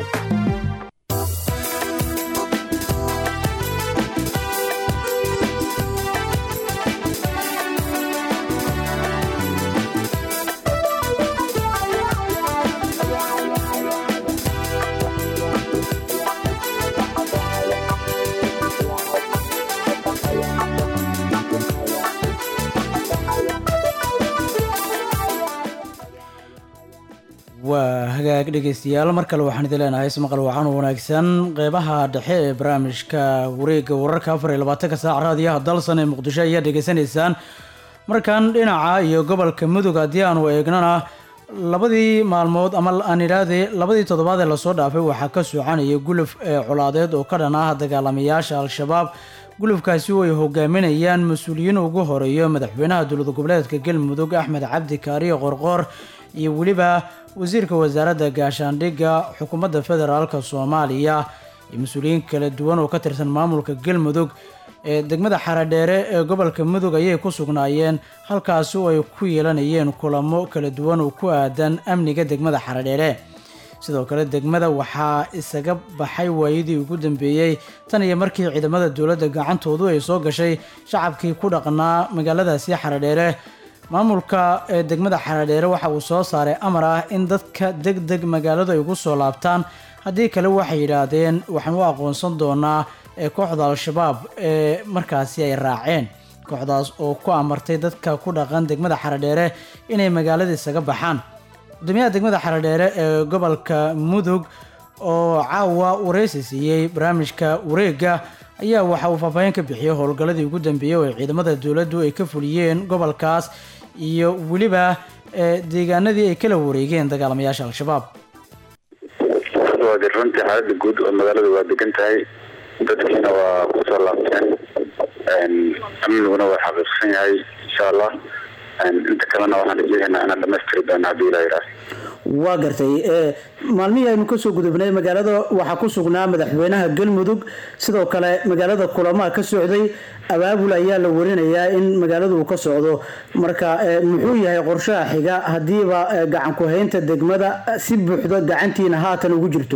waa hagaag dhegeystayaal mar kale waxaan idin leenahay ismaqal wacan wanaagsan qeybaha dhexe ee barnaamijka wareegga wararka afar iyo labaatanka saac raadiyaha dalsan ee muqdisho ayaa dhegeysanaysaan markan dhinaca iyo gobolka mudug haddii aanu eegnana labadii maalmood ama aan idhaahde labadii toddobaad ee lasoo dhaafay waxaa ka soconaya guluf ee colaadeed oo ka dhan ah dagaalamayaasha al-shabaab gulufkaasi oo ay hogaaminayaan mas-uuliyiin ugu horeeyo madaxweynaha dowlad goboleedka galmudug axmed cabdi kaariyo qorqoor iyo weliba wasiirka wasaaradda gaashaandhigga xukuumadda federaalk soomaaliya iyo mas-uuliyiin kala duwan oo ka tirsan maamulka galmudug ee degmada xaradheere ee gobolka mudug ayay ku sugnaayeen halkaasi oo ay ku yeelanayeen kulamo kala duwan oo ku aadan amniga degmada xaradheere sidoo kale degmada waxaa isaga baxay waayadii ugu dambeeyey tan iyo markii ciidamada dowladda gacantoodu ay soo gashay shacabkii ku dhaqnaa magaaladaasi xaradheere maamulka ee degmada xaradheere waxa uu soo saaray amar ah in dadka deg deg magaaladu ay ugu soo laabtaan haddii kale waxay yidhaahdeen waxaan u aqoonsan doonaa ee kooxda al-shabaab ee markaasi ay raaceen kooxdaas oo ku amartay dadka ku dhaqan degmada xaradheere inay magaalada isaga baxaan gudoomiyaha degmada xaradheere ee gobolka mudug oo caawa wareysi siiyey barnaamijka wareegga ayaa waxa uu faahfaahin ka bixiyey howlgalladii ugu dambeeyey oo ay ciidamada dowladdu ay ka fuliyeen gobolkaas iyo weliba deegaanadii ay kala wareegeen dagaalamayaasha al-shabaab waa de runtii xaalada guud oo magaalada waa degan tahay dadkiina waa kusoo laabteen amniguna waa xaqiiqsan yahay insha allah inta kalena waxaan rajeynaynaa inaan dhamaystiri doono haddii ilaa yidhaah waa gartay maalmihii aynu kasoo gudubnay magaalada waxaa ku sugnaa madaxweynaha galmudug sidoo kale magaalada kulamaha ka socday abaabul ayaa la warinayaa in magaalada uu ka socdo marka muxuu yahay qorshaha xiga haddiiba gacan ku-haynta degmada si buuxda gacantiina haatan ugu jirto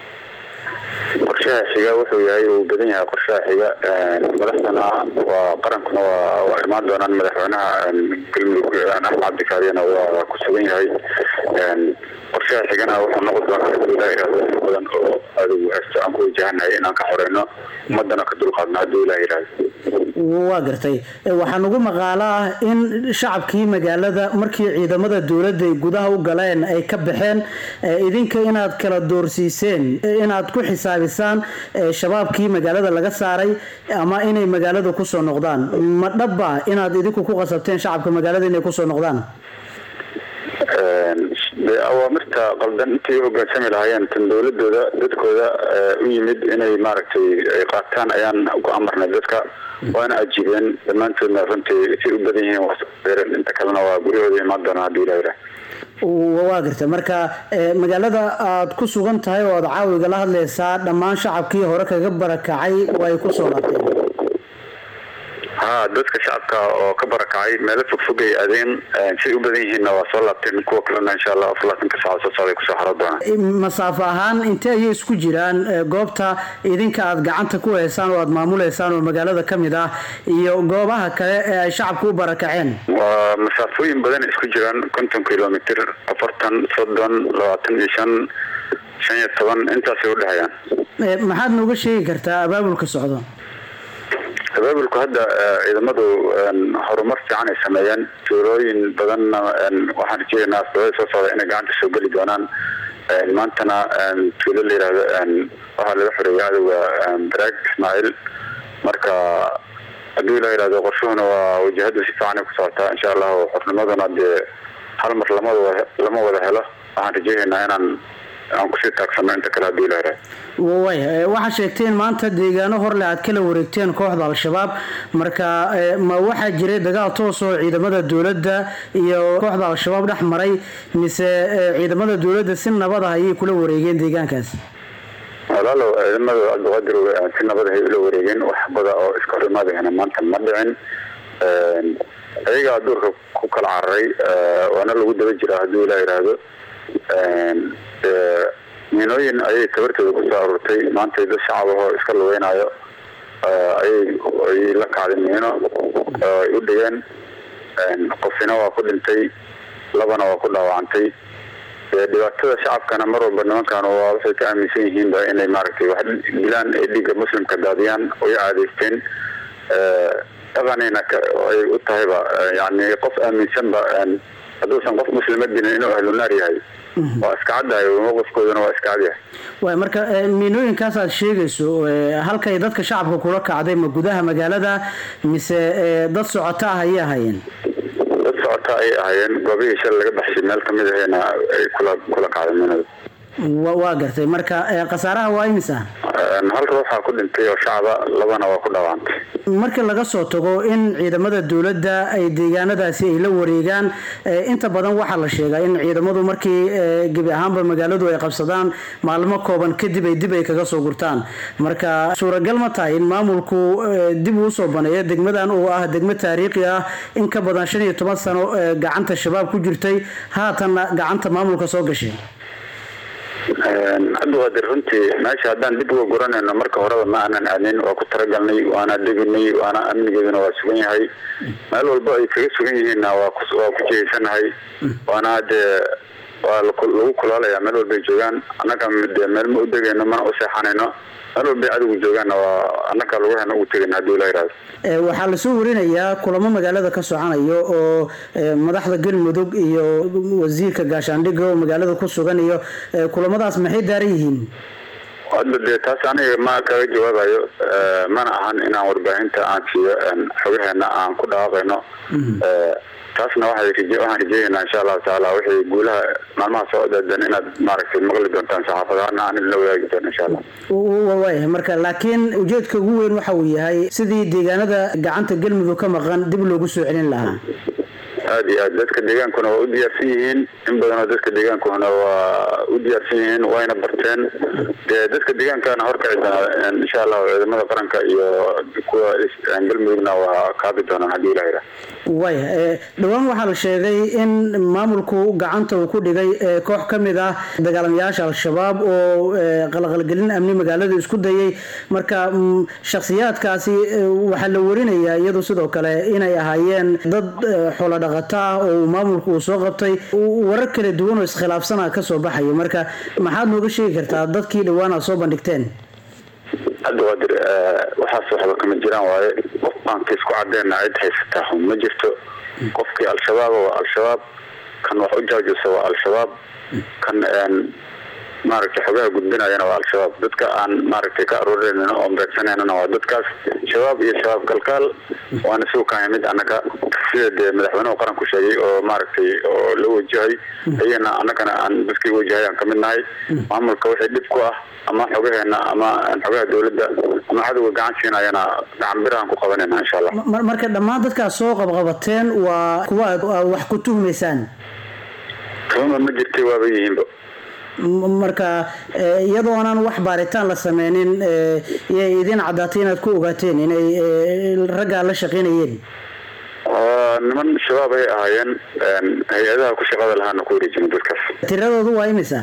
qorshaha xiga wuxuu yahay uu badan yahay qorshaha xiga madaxdana waa qarankuna waa imaan doonaan madaxweynaha galmudug axmed cabdikaariyana waa ku sugan yahay qorshaha xigana wuxuu noqon doonaa hadii ilaa yidhahdo in badan oo adigu heesto aan ku wajahanahay inaan ka xoreyno ummadana ka dulqaadno haddii ilaa yidhahdo waa gartay waxaa nagu maqaalo ah in shacabkii magaalada markii ciidamada dowladda ay gudaha u galeen ay ka baxeen idinka inaad kala doorsiiseen inaad ku xisaabisaan shabaabkii magaalada laga saaray ama inay magaalada kusoo noqdaan ma dhaba inaad idinku ku qasabteen shacabka magaalada inay kusoo noqdaan de awaamirta qaldan intay hogaansami lahaayeen tan dowladooda dadkooda u yimid inay maaragtay ay qaataan ayaan ku amarnay dadka waana ajiibeen dhammaantoodna runtii say u badan yihiin waasbeereen inta kalena waa guryahooda imaan doonaa haddii ilaa yidhaah waa garta marka magaalada aad ku sugan tahay oo aad caawiga la hadlaysaa dhammaan shacabkii hore kaga barakacay waa ay kusoo laabteen ha dadka shacabka oo ka barakacay meelo fogfog ay aadeen siay u badan yihiinna waa soo laabteen kuwa kalena insha allah afar labaatanka saaca soo socday kusoo xaro doonaan masaafo ahaan intee ayay isku jiraan eh, goobta idinka aad gacanta ku haysaan oo aad maamuleysaan oo magaalada ka mid ah iyo goobaha kale ee ay shacabku u barakaceen waa masaafooyin badan isku jiraan konton kilomitr afartan soddon labaatan iyo shan shan iyo toban intaasay udhexeeyaan Eh, maxaad nooga sheegi kartaa abaabulka socdo abaabulku hadda eh, ciidamadu een, horumar fiican ay sameeyeen tuulooyin badanna een, waxaan rajeynaynaa asbabada soo socda inay gacanta soo geli doonaan Een, maantana een, tuulo la yidhaahdo een, waxaa laga xoreeyay cadowga een, baraag ismaaciil marka hadduu ilaa yidhahdo qorshuhuna waa wajahadu si fiican ay ku socotaa insha allahu xornimaduna dee hal mar lama wada lama wada helo waxaan rajeynaynaa inaan aan kusii taagsano inta kale hadduu ilaa yidhahdo way eh, waxaa sheegteen maanta deegaano horle aad kala wareegteen kooxda al-shabaab marka eh, ma waxaa jiray dagaal toos oo ciidamada dowladda iyo kooxda al-shabaab dhex maray mise eh, ciidamada dowladda si nabad ah ayay kula wareegeen deegaankaas walaalow ciidamada cabdiqaadir eh, si nabad ahay ula wareegeen wax bada oo iska hor imaadayana maanta ma dhicin Een, ayagaa duurka ku kala cararay eh, waana lagu daba jiraa hadduu ilaa yidhaahdo Een, dee, miinooyin ayay tabartooda kusoo aruurtay maanta dad shacab ahoo iska lugeynaayo eh, ayay ayay la kacday miino oo ay u dhigeen Een, qofina waa ku dhintay labana waa ku dhaawacantay dee dhibaatada shacabkana mar walba nimankan waa waxay ka aaminsan yihiinba inay maaragtay wax dilaan ay dhiigga muslimka daadiyaan way caadaysteen Eh, dhaqanayna ka- ay u tahayba eh, yacni qof aaminsanba een, hadduusan qof muslima dilin inuu ahlu naar yahay waa iska caddahay mowqifkooduna waa iska cadyahay waay marka eh, miinooyinkaas aad sheegayso eh, halkay dadka shacabka kula kacday ma gudaha magaalada mise eh, dad socota ah ayay ahayeen dad socota ayay ahaayeen goobihii shal laga baxshay meel kamid ahayna ay kula kula kacday minada Wa- waa gartay marka eh, khasaaraha waa imisa Een, hal ruuxaa ku dhintay oo shacaba labana waa ku dhaawacantay marka laga soo tago in ciidamada dowladda ay deegaanadaasi ay la wareegaan eh, inta badan waxaa la sheegaa in ciidamadu markii eh, gebi ahaanba magaaladu ay qabsadaan maalmo kooban kadib ay dib ay kaga soo gurtaan marka suuragal ma tahay in maamulku eh, dib uu soo baneeyo degmadan oo ah degmo taariikhi ah in ka badan shan iyo toban sano eh, gacanta shabaab ku jirtay haatanna gacanta maamulka soo gashay Een, cabdiqaadir runtii meesha haddaan dib uga guranayno marka horeba ma aanan aadnin waa ku talagalnay waana deginay waana amnigeeduna waa sugan yahay meel walba ay kaga sugan yihiinna waa ku waa ku jihaysanahay waana dee waa laku- lagu kulaalayaa meel walbay joogaan annaga dee meel ma u degayno mana u seexanayno meel walbay cadowgu joogaanna waa annaga lugaheena ugu tegayna hadduu ilaa yidhahdo Eh, waxaa lasoo warinayaa kulamo magaalada ka soconayo oo eh, madaxda galmudug iyo wasiirka gaashaandhigga oo magaalada ku sugan iyo eh, kulamadaas maxay daaran yihiin hadda dee taas aniga ma kaga jawaabayo Eh, mana ahan inaan warbaahinta aan siiyo een, xogaheena aan ku dhawaaqayno Eh, taasna waxay raje- waxaan rajeynaynaa insha allahu tacaala wixii guulaha maalmaha soo daadan inaad maaragtay maqli doontaan saxaafadaana aan idinla wadaagi doono insha allah W- wa- waayahay marka laakiin ujeedka ugu weyn waxa uu yahay sidii deegaanada gacanta galmudug ka maqan dib loogu soo celin lahaa aad iyo aad dadka deegaankuna waa u diyaarsan yihiin in badanoo dadka deegaankuna waa u diyaarsan yihiin wayna barteen dee dadka deegaankana horkaci doona insha allahu ciidamada qaranka iyo kuwa is- galmudugna waa kaabi doonaan haddii ilaha yidhaah waaya eh, dhowaan waxaa la sheegay in maamulku gacanta uu ku dhigay eh, koox ka mid ah dagaalamayaasha al-shabaab oo eh, qalqalgelin amni magaalada isku dayay marka mm, shakhsiyaadkaasi eh, waxaa la warinayaa iyadu sidoo kale inay ahaayeen dad eh, xoolo dhaqato ah oo uu maamulku uu soo qabtay u- warar kala duwan oo iskhilaafsana ka soo baxaya marka maxaad nooga sheegi kartaa dadkii dhowaan aad soo bandhigteen cabdiqaadir eh, waxaas waxba kama jiraan waaye qof aan kiis ku cadeenna cid haysataa hun ma jirto qofkii al-shabaaba waa al-shabaab kan wax u jaajusa waa al-shabaab kan een, maaragtay xogaha gudbinayana waa al-shabaab dadka aan maaragtay ka aruurinayna oo beegsanaynana waa dadkaas shabaab iyo shabaab kalkaal waana sugu kahay mid annaga sida dee madaxweynuhu qaranku sheegay oo maaragtay oo la wajahay ayana annagana aan dadkii wajahay aan kamid nahay maamulka wixii dhib ku ah ama xogaheena ama xogaha dowladda ama cadowga gacan siinayana gacan birahan ku qabanayna insha allah Mar- marka dhammaan dadkaas soo qabqabateen waa kuwa aad aad wax ku tuhmaysaan tuhuma ma jirtay waaba yihiinba M- marka eh, iyadoo aanan wax baaritaan la sameynin eh, yay idin caddaatay inaad ku ogaateen inay eh, raggaa la shaqaynayeen oo niman shabaab ay ahaayeen een, hay-adaha ku shaqada lahaana ku wareejin dadkaas tiradoodu waa imisa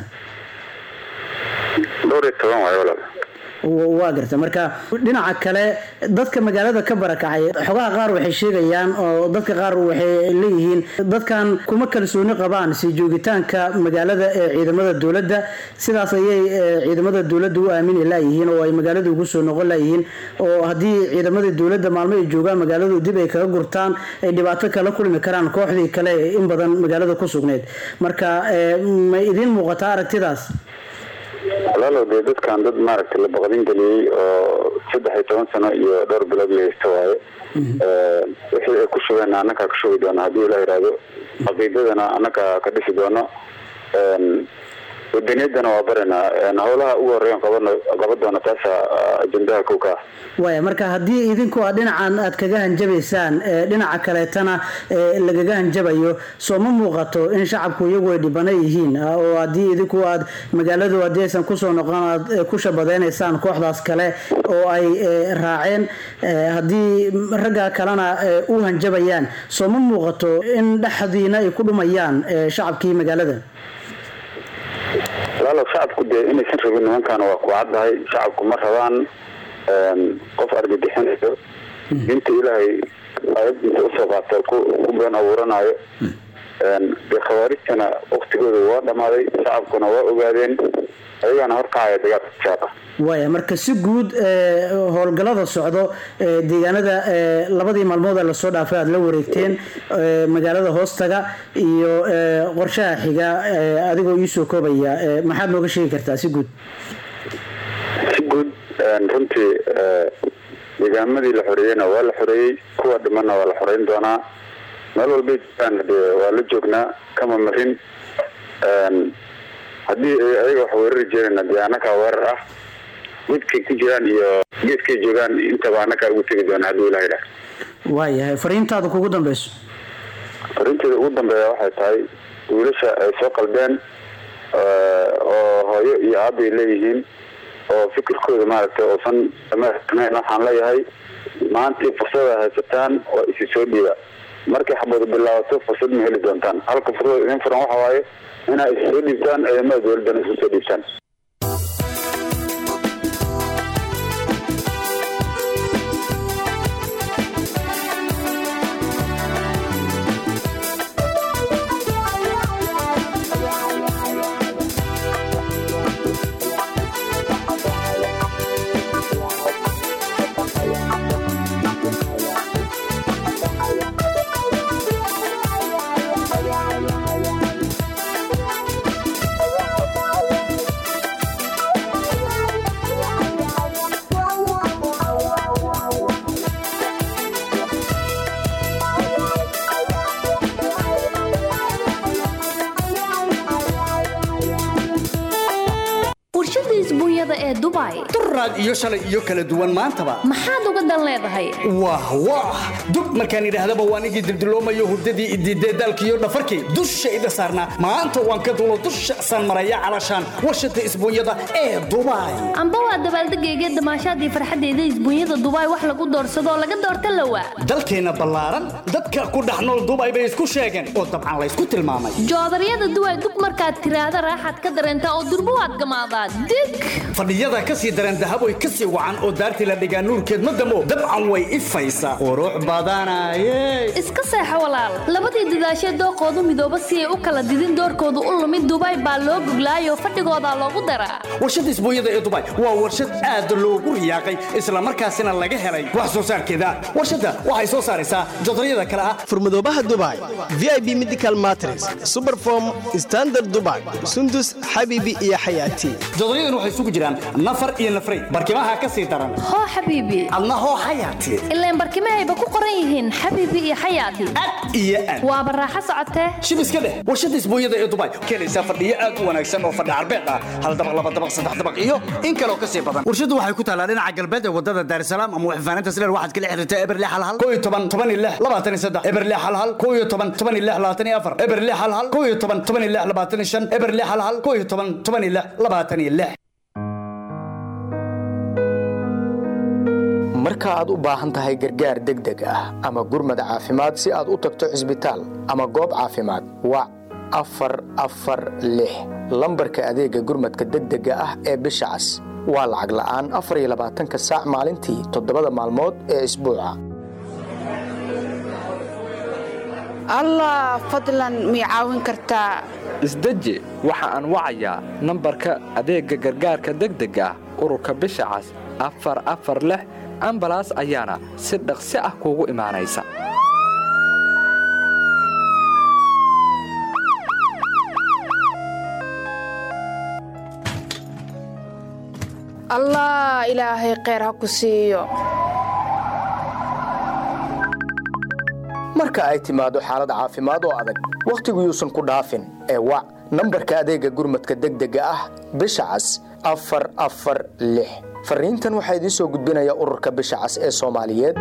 dhowr iyo toban waayo walaal W- waa garta marka dhinaca kale dadka magaalada ka barakacay xogaha qaar waxay sheegayaan oo dadka qaar waxay leeyihiin dadkan kuma kalsooni qabaan sii joogitaanka magaalada ee ciidamada dowladda sidaas ayay eh, ciidamada dowladda u aamini laayihiin oo ay magaalada ugu soo noqon laayihiin oo haddii ciidamada dowladda maalmo ay joogaan magaaladu dib ay kaga gurtaan ay dhibaato kala kulmi karaan kooxdii kale ee in badan magaalada ku sugneyd marka eh, ma idiin muuqataa aragtidaas walaalow dee dadkan dad maaragtay la baqdin geliyey oo saddex iyo toban sano iyo dhowr bilood la haysta waaye Ee, wixii ay ku shugeen annagaa ka shugi doona haddii la yidhaahdo caqiidadana annagaa ka dhisi doono Een, wadaniyadana waa baranaa Een, howlaha ugu horeeyan qabano qaban doona taasa ajendaha kow ka ah waaya marka haddii idinku aad dhinacan aad kaga hanjabaysaan ee dhinaca kaleetana ee lagaga hanjabayo soo ma muuqato in shacabku iyagu ay dhibana yihiin ah, oo haddii idinku aad magaaladu haddii aysan kusoo noqon aad eh, ku shabadaynaysaan kooxdaas kale oo ay eh, raaceen eh, haddii ragga kalena eh, u hanjabayaan soo ma muuqato in dhexdiina ay ku dhumayaan eh, shacabkii magaalada walaalow shacabku dee inaysan rabin nimankaana waa ku caddahay shacabku ma rabaan een, qof argagixinayo diinta ilaahay aayad inta usoo qaata ku ku been abuuranayo Een, dee khawaarijtana waktigooda waa dhammaaday shacabkuna waa ogaadeen ayagaana horkacaya dagaalka jaara waaya marka si guud eh, howlgallada socdo eh, deegaanada eh, labadii maalmood ee lasoo dhaafay aad la wareegteen eh, magaalada hoostaga iyo eh, qorshaha xiga eh, adigoo iisoo koobaya eh, maxaad nooga sheegi kartaa si guud si guud een, runtii ee, deegaamadii la xoreeyeyna waa la xoreeyey kuwa dhimanna waa la xoreyn doonaa meel walbay jiraan dee waa la joognaa kama marin Een, haddii ay ayaga wax weerari jireenna dee annagaa weerar ah geedkay ku jiraan iyo geedkay joogaan intaba annagaa ugu tegi doona haddii ilaha idhaah waayahay fariintaada kugu dambeyso arrinteeda ugu dambeeya waxay tahay wiilasha ay soo qalbeen ee, oo hooyo iyo aabay leeyihiin oo fikirkooda maaragtay oosan dhamaystirnayn waxaan leeyahay maanta fursada haysataan oo isi soo dhiiba markay xabadu bilaabato fursad ma heli doontaan halka fursada idin furan waxa waaye inaa is soo dhiibtaan ciidamada dowladdana isu soo dhiibtaan warshada isbuunyada ee dubai duraad iyo shalay iyo kala duwan maantaba maxaad uga dan leedahay wah wah dub markaan idhaahdaba waan igii dildiloomayo hurdadii idiidee daalkiiyo dhafarkii dushayda saarnaa maanta waan ka dulo dusha saan maraya calashaan warshada isbuunyada ee dubai amba waa dabaaldegayga damaashaadii farxaddeeda isbuunyada dubai wax lagu doorsadoo laga doorta lawa dalkeenna ballaaran dadka ku dhex nool dubai bay isku sheegeen oo dabcan laysku tilmaamay joodaryada duway dug markaad tiraahda raaxaad ka dareentaa oo durbo waad gamaadaa dig fadhiyada ka sii dareen dahaboy ka sii wacan oo daartii la dhigaa nuurkeed ma damo dabcan way ifaysaa qurux badanaye iska seexo walaal labadii dadaashee dooqoodu midooba si ay u kala didin doorkoodu u lumid dubai baa loo goglaayoo fadhigoodaa loogu daraa warshada isbuunyada ee dubai waa warshad aad loogu riyaaqay islamarkaasina laga helay wax soo saarkeeda warshadda waxay soo saaraysaa jodaryada kale ah furmadoobaha dubai vip medical matres superform standard dubai sundus xabibi iyo xayaati jodoryadan waxay isugu jiraan nafar iyo nafray barkimaha ka sii daran hoo xabiibi adna hoo xayaati ilaan barkimahayba ku qoran yihiin xabiibi iyo xayaati iyo aad waaba raaxo socotee shib iska dheh warshada isbuunyada ee dubai keenaysaa fadhiyo aad u wanaagsan oo fadhi carbeed ah hal dabaq laba dabaq saddex dabaq iyo in kaloo ka sii badan warshadu waxay ku taalaa dhinaca galbeed ee wadada daarsalaam ama waxfaaninta sileer waxaad kala xiriirtaa eberle halhal koo iyo toban toban iyo lix labaatan iyo saddex eberle halhal koo iyo toban toban iyo lix labaatan iyo afar eberle halhal koo iyo toban toban iyo lix labaatan iyo shan eberle halhal koo iyo toban toban iyo lix labaatan iyo lix marka aad u baahan tahay gargaar degdeg ah ama gurmad caafimaad si aad u tagto cisbitaal ama goob caafimaad wac afar afar lix lambarka adeega gurmadka degdega ah ee bisha cas waa lacag la'aan afar iyo labaatanka saac maalintii toddobada maalmood ee isbuuca allah fadlan mii caawin kartaa isdeji waxa aan wacayaa nambarka adeegga gargaarka degdega ah ururka bisha cas afar afar lix ambalaas ayaana si dhaqsi ah kuugu imaanaysa allah ilaahay kheyr ha ku siiyo marka ay timaado xaalad caafimaad oo adag wakhtigu yuusan ku dhaafin ee wac nambarka adeegga gurmadka degdega ah bisha cas afar afar lix fariintan waxaa idiin soo gudbinaya ururka bisha cas ee soomaaliyeed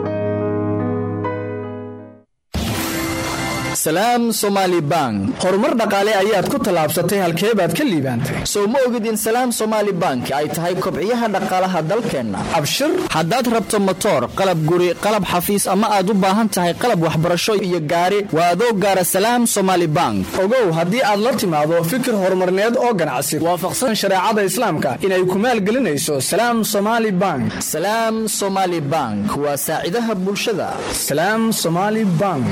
salaam somaali bank horumar dhaqaale ayaad ku tallaabsatay halkee baad ka liibaantay sow ma ogid in salaam somaali bank ay tahay kobciyaha dhaqaalaha dalkeenna abshir haddaad rabto motoor qalab guri qalab xafiis ama aad u baahan tahay qalab waxbarasho iyo gaari waa adoo gaara salaam somaali bank ogow haddii aad la timaado fikir horumarneed oo ganacsi waafaqsan shareecada islaamka inay ku maalgelinayso salaam somaali bank salaam somaali bank waa saacidaha bulshada salaam somaali bank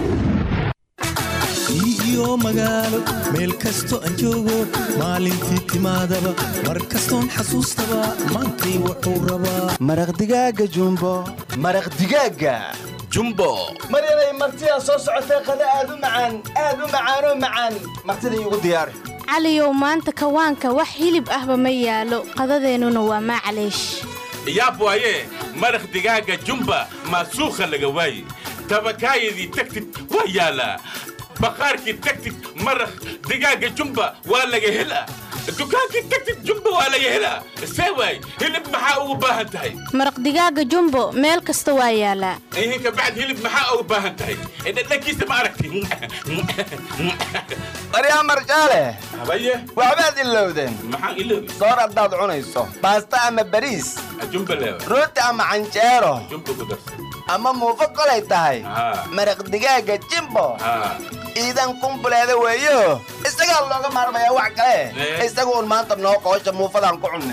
iyo magaalo meel kasto aan joogo maalintii timaadaba mar kastoon xasuustaba maantay wuxuu rabaa maraq digaaga jumbo maraq digaaga jumbo maryanay martidaa soo socotee qada aad u macaan aad u macaanoo macaan martida iigu diyaari caliyow maanta kawaanka wax hilib ahba ma yaalo qadadeennuna waa maclaysh yaab waaye maraq digaaga jumba maasuukha laga waaye tabakaayadii tagtid waa yaalaa baqaarkii tagtid maraq digaaga jumba waa laga helaa dukaankii tagtid jumba waa laga helaa see waay hilib maxaa ugu baahan tahay maraq digaaga jumbo meel kasta waa yaalaa ihinka bacd hilib maxaa ugu baahan tahay dhadhankiisa ma aragti maryaa marjaale habaye waxbaad ilowdeen maxaan iloobi soor haddaad cunayso baasta ama bariis jumba leewa rooti ama canjeero jumba ku darsa ama muufo kolay tahay maraq digaaga jimbo iidan kumbuleeda weeyo isagaa looga maarmayaa wax kale isagu un maanta noo qoosha muufadaan ku cunne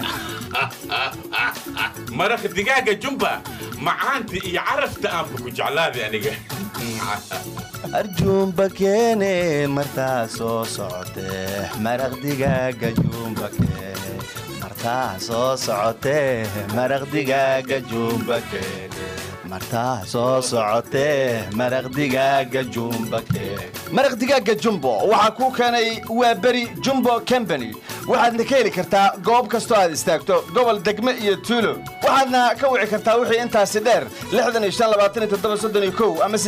maraq digaaga jumba macaanta iyo carafta aanba ku jeclaaday aniga arjuumba keene martaa soo socotee maraq digaaga juumba keene martaa soo socotee maraq digaaga juumba keene martaa soo socotee maraq digaaga jumba keene maraq digaaga jumbo waxaa kuu keenay waa beri jumbo combany waxaadna ka heli kartaa goob kastoo aad istaagto gobol degme iyo tuulo waxaadna ka wici kartaa wixii intaasi dheer ama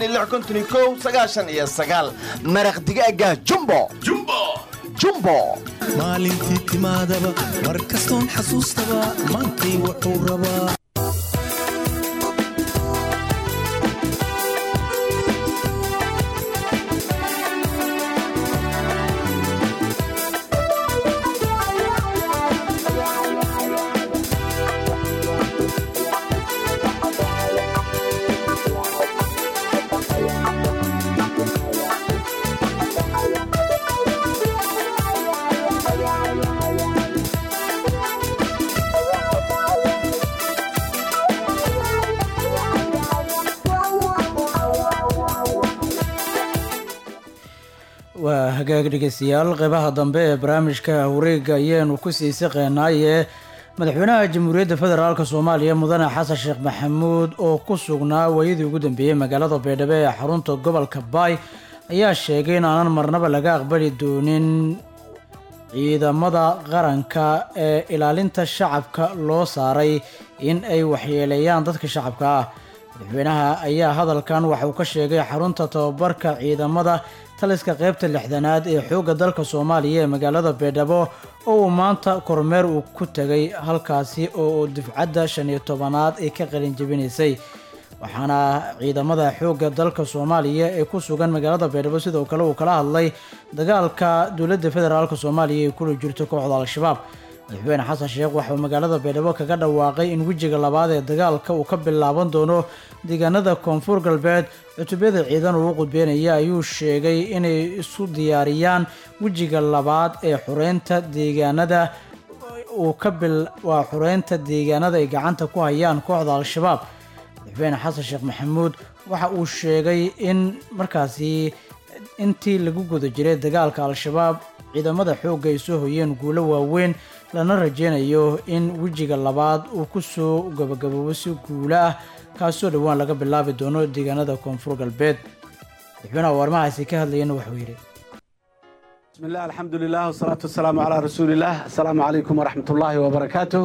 iyo maraq digaaga jumbo jumbo maalintii timaadaba mar kastoon xasuustaba maantay wuxuu rabaa waa hagaag dhegeystayaal qeybaha dambe ee barnaamijka wareega ayaanu ku sii siqeynaaye madaxweynaha jamhuuriyadda federaalk soomaaliya mudane xasan sheekh maxamuud oo ku sugnaa waayadii ugu dambeeyey magaalada baydhabo ee xarunta gobolka baay ayaa sheegay in aanan marnaba laga aqbali doonin ciidamada qaranka ee ilaalinta shacabka loo saaray in ay waxyeeleeyaan dadka shacabka ah madaxweynaha ayaa hadalkan waxa uu ka sheegay xarunta tababarka ciidamada taliska qeybta lixdanaad ee xoogga dalka soomaaliya ee magaalada beedhabo oo uu maanta kormeer uu ku tegay halkaasi oo dufcadda shan iyo tobanaad ay ka qalin jebinaysay waxaana ciidamada xoogga dalka soomaaliya ee ku sugan magaalada beedhabo sidoo kale uu kala hadlay dagaalka dowladda federaalk soomaaliya ee kula jirto kooxda al-shabaab madaxweyne xasan sheekh waxauu magaalada beedhabo kaga dhawaaqay in wejiga labaad ee dagaalka uu ka bilaaban doono deegaanada koonfur galbeed cutubyada ciidan uu u qudbeynaya ayuu sheegay inay isu diyaariyaan wejiga labaad ee xureynta deegaanada uu ka bil waa xureynta deegaanada ay gacanta ku hayaan kooxda al-shabaab madaxweyne xasan sheekh maxamuud waxa uu sheegay in markaasi intii lagu guda jiray dagaalka al-shabaab ciidamada xoogga ay soo hoyeen guulo waaweyn lana rajeynayo in wejiga labaad uu ku soo gabagaboobo si guulo ah kaasoo dhowaan laga bilaabi doono deegaanada koonfur galbeed madaxweynaha warmahaasi ka hadlayana wuxuu yidhi بسم الله الحمد لله والصلاة والسلام على رسول الله السلام عليكم ورحمة الله وبركاته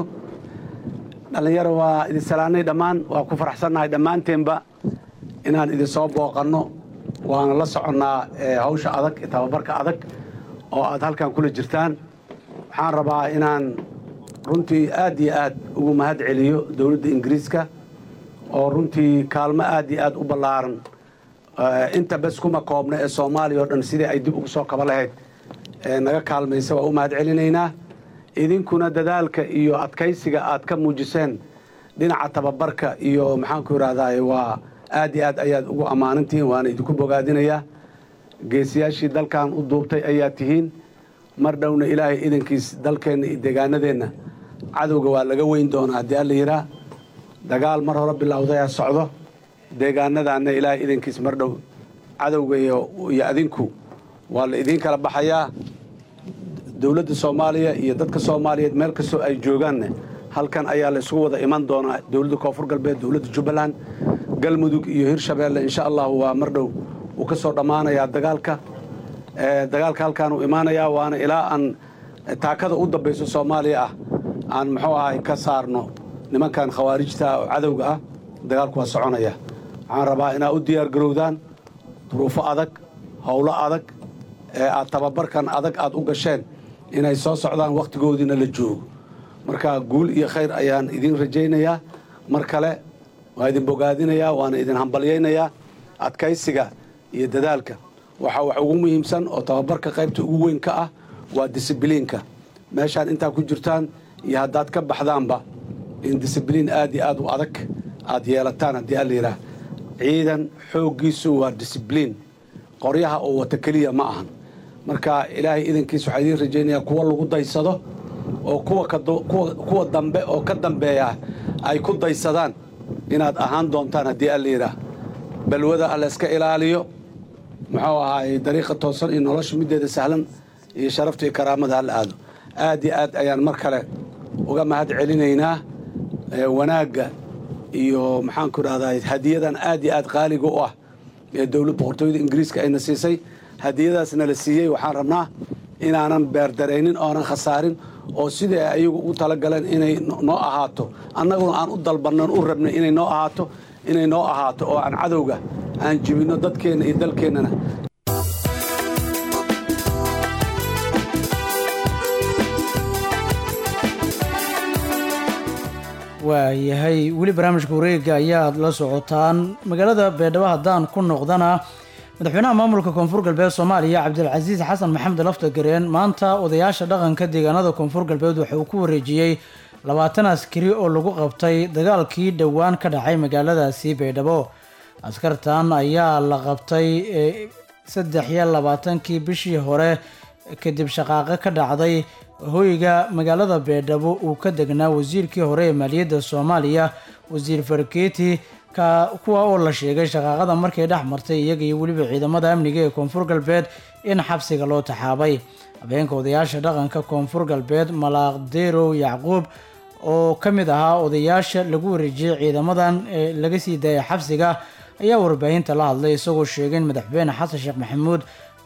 dhalinyaro waa idin salaanay dhammaan waa ku faraxsannahay dhammaanteenba inaan idin soo booqanno waana la soconnaa hawsha adag tababarka adag oo aad halkan kula jirtaan waxaan rabaa inaan runtii aad iyo aad ugu mahad celiyo dowladda ingiriiska oo runtii kaalmo aad iyo aad u ballaaran inta bes kuma koobna ee soomaaliya oo dhan sidii ay dib ugu soo kaba lahayd naga kaalmaysa waa u mahad celinaynaa idinkuna dadaalka iyo adkaysiga aad ka muujiseen dhinaca tababarka iyo maxaanku idhahdaa waa aad iyo aad ayaad ugu ammaanantihiin waana idinku bogaadinayaa geesiyaashii dalkan u duubtay ayaa tihiin mar dhowna ilaahay idankiis dalkeenna iyo deegaanadeenna cadowga waa laga weyn doonaa haddii alla yihaa dagaal mar hore bilowdayaa socdo deegaanadaanna ilaahay idankiis mar dhow cadowga iyo adinku waa la idiin kala baxayaa dowladda soomaaliya iyo dadka soomaaliyeed meel kastoo ay joogaanne halkan ayaa laysugu wada iman doonaa dowladda koonfur galbeed dowladda jubbaland galmudug iyo hirshabeelle insha allahu waa mar dhow uu ka soo dhammaanayaa dagaalka dagaalka halkaan uu imaanayaa waana ilaa aan taakada u dambayso soomaaliya ah aan muxuu ahay ka saarno nimankan khawaarijta oo cadowga ah dagaalku waa soconaya waxaan rabaa inaad u diyaar garowdaan duruufo adag howlo adag ee aad tababarkan adag aad u gasheen inay soo socdaan wakhtigoodiina la joogo marka guul iyo khayr ayaan idiin rajaynayaa mar kale waa idin bogaadinayaa waana idin hambalyaynayaa adkaysiga iyo dadaalka waxaa wax ugu muhiimsan oo tababarka qaybta ugu weyn ka ah waa disibliinka meeshaan intaa ku jirtaan iyo haddaad ka baxdaanba in disibliin aad iyo aad u adag aad yeelataan haddii alla yidhaah ciidan xooggiisu waa disibliin qoryaha oo wata keliya ma ahan marka ilaahay idankiis waxaa idiin rajaynayaa kuwa lagu daysado oo kuwa dambe oo ka dambeeya ay ku daysadaan inaad ahaan doontaan haddii alla yidhaah balwada allayska ilaaliyo muxuu ahaay dariiqa toosan iyo nolosha middeeda sahlan iyo sharafta iyo karaamada hala aado aad iyo aad ayaan mar kale uga mahad celinaynaa wanaagga iyo maxaanku idhahdaa hadiyadan aad iyo aad qaaliga u ah ee dowlad boqortooyada ingiriiska ayna siisay hadiyadaasna la siiyey waxaan rabnaa inaanan beerdaraynin oonan khasaarin oo sidai ay ayagu u talagaleen inay noo ahaato annaguna aan u dalbannan u rabnay inay noo ahaato inay noo ahaato oo aan cadowga aan jibinno dadkeenna iyo dalkeennana waayahay weli barnaamijka wareega ayaad la socotaan magaalada beedhabo haddaan ku noqdana madaxweynaha maamulka koonfur galbeed soomaaliya cabdilcasiis xasan maxamed laftagareen maanta odayaasha dhaqanka deegaanada koonfur galbeed waxa uu ku wareejiyey labaatan askari oo lagu qabtay dagaalkii dhowaan ka dhacay magaaladaasi beydhabo askartan ayaa la qabtay saddex iyo labaatankii bishii hore kadib shaqaaqo ka dhacday hoyga magaalada beedhabo uu ka degnaa wasiirkii hore ee maaliyadda soomaaliya wasiir farkeeti ka kuwa oo la sheegay shaqaaqada markay dhex martay iyaga iyo weliba ciidamada amniga ee koonfur galbeed in xabsiga loo taxaabay habeenka odayaasha dhaqanka koonfur galbeed malaaqderow yacquub oo ka mid ahaa odayaasha lagu wareejiyey ciidamadan ee laga sii daayay xabsiga ayaa warbaahinta la hadlay isagoo sheegay in madaxweyne xasan sheekh maxamuud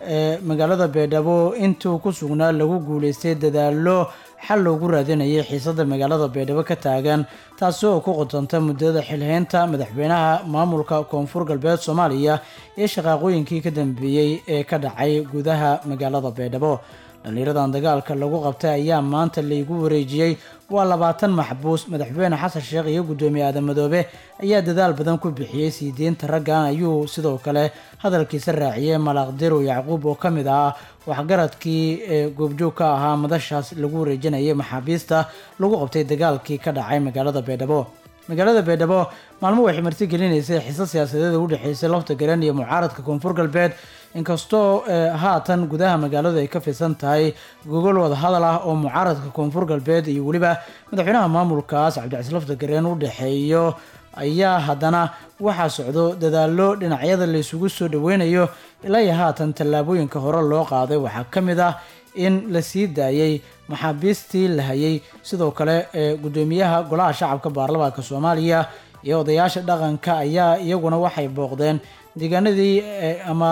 ee magaalada baydhabo intuu ku sugnaa lagu guuleystay dadaallo xal loogu raadinayay xiisada magaalada baydhabo ka taagan taasi oo ku qodonta muddada xilhaynta madaxweynaha maamulka koonfur galbeed soomaaliya iyo shaqaaqooyinkii ka dambeeyey ee ka dhacay gudaha magaalada baydhabo dhallinyaradan dagaalka lagu qabtay ayaa maanta laygu wareejiyey waa labaatan maxbuus madaxweyne xasan sheekh iyo guddoomiye aadan madoobe ayaa dadaal badan ku bixiyey sii deynta raggan ayuu sidoo kale hadalkiisa raaciyey malaaqdirow yacquub oo ka mid ah waxgaradkii ee goobjoog ka ahaa madashaas lagu wareejinayay maxaabiista lagu qabtay dagaalkii ka dhacay magaalada baydhabo magaalada baydhabo maalmo waxay marti gelinaysay xiso siyaasadeed u dhexeysay lafta garan iyo mucaaradka koonfur galbeed inkastoo haatan gudaha magaaladu ay ka fidsan tahay gogol wada hadal ah oo mucaaradka koonfur galbeed iyo weliba madaxweynaha maamulkaas cabdicasiis lafta gareen u dhexeeyo ayaa haddana waxaa socdo dadaallo dhinacyada laysugu soo dhaweynayo ilaa iyo haatan tallaabooyinka hore loo qaaday waxaa ka mid ah in la sii daayey maxaabiistii la hayay sidoo kale ee guddoomiyaha golaha shacabka baarlamaanka soomaaliya iyo odayaasha dhaqanka ayaa iyaguna waxay booqdeen deegaanadii ama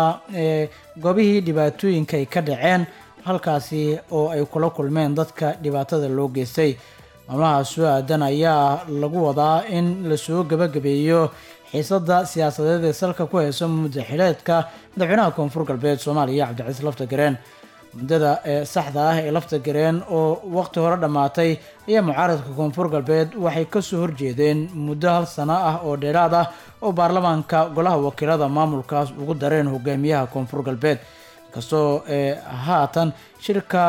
goobihii dhibaatooyinka ay ka dhaceen halkaasi oo ay kula kulmeen dadka dhibaatada loo geystay maalmaha soo aadan ayaa lagu wadaa in lasoo gabagabeeyo xiisada siyaasadeed ee salka ku hayso muddaxileedka madaxweynaha koonfur galbeed soomaaliya cabdicasiis lafta gareen muddada ee saxda ah ee lafta gareen oo waqti hore dhammaatay ayaa mucaaradka koonfur galbeed waxay kasoo horjeedeen muddo hal sano ah oo dheeraad ah oo baarlamaanka golaha wakiilada maamulkaas ugu dareen hogaamiyaha koonfur galbeed inkastoo haatan shirka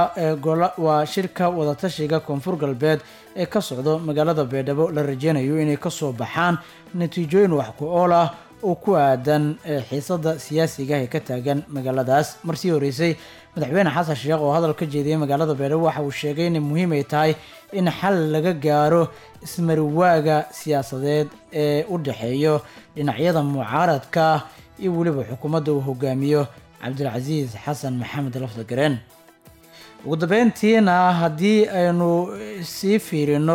waa shirka wadatashiga koonfur galbeed ee ka socdo magaalada baydhabo la rajeynayo inay kasoo baxaan natiijooyin wax ku ool ah oo ku aadan xiisada siyaasiga ee ka taagan magaaladaas marsii horeysay madaxweyne xasan sheekh oo hadal ka jeediyay magaalada baydhabo waxa uu sheegay inay muhiim ay tahay in xal laga gaaro ismariwaaga siyaasadeed ee u dhexeeyo dhinacyada mucaaradka iyo weliba xukuumadda uu hogaamiyo cabdilcasiis xasan maxamed lafda gareen ugu dambeyntiina haddii aynu sii fiirino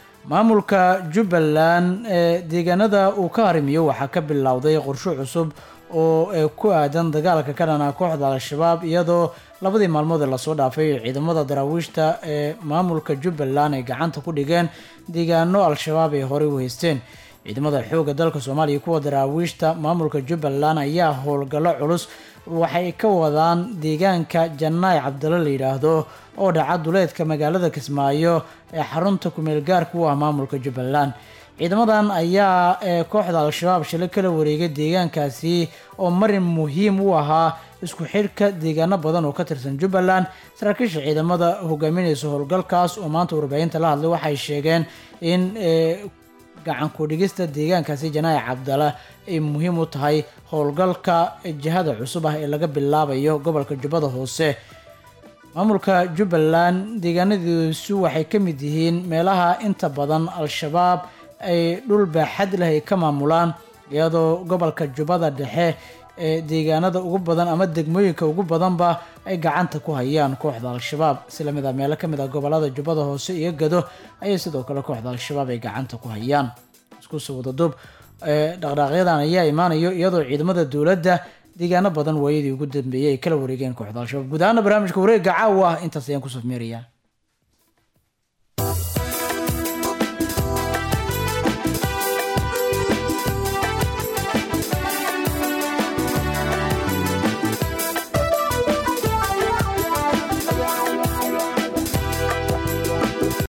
maamulka jubbaland ee deegaanada uu ka harimiyo waxaa ka bilowday qorsho cusub oo ku aadan dagaalka ka dhana kooxda al-shabaab iyadoo labadii maalmood ee lasoo dhaafay ciidamada daraawiishta ee maamulka jubbaland ay gacanta ku dhigeen deegaano al-shabaab ay horey u haysteen ciidamada xoogga dalka soomaaliya kuwa daraawiishta maamulka jubbaland ayaa howlgallo culus waxay ka wadaan deegaanka jannaay cabdalla la yidhaahdo oo dhaca duleedka magaalada kismaayo ee xarunta kumeel gaarka u ah maamulka jubbaland ciidamadan ayaa ee kooxda al-shabaab shilay kala wareegay deegaankaasi oo marin muhiim u ahaa isku xidhka deegaano badan oo ka tirsan jubbaland saraakiisha ciidamada hogaaminaysa howlgalkaas oo maanta warbaahinta la hadlay waxay sheegeen in gacan ku-dhigista deegaankaasi janaayi cabdala ay muhiim u tahay howlgalka jihada cusub ah ee laga bilaabayo gobolka jubbada hoose maamulka jubbaland deegaanadiisu waxay ka mid yihiin meelaha inta badan al-shabaab ay dhul baaxad leh ay ka maamulaan iyadoo gobolka jubbada dhexe ee deegaanada ugu badan ama degmooyinka ugu badanba ay gacanta ku hayaan kooxda al-shabaab isla mid a meelo ka mid ah gobolada jubbada hoose iyo gado ayay sidoo kale kooxda al-shabaab ay gacanta ku hayaan iskusoo wadadub dhaqdhaaqyadan ayaa imaanayo iyadoo ciidamada dowladda deegaano badan waayadii ugu dambeeyey ay kala wareegeen kooxda al-shabaab guud ahaana barnaamijka wareegga caawa ah intaas ayaan kusoo meerayaa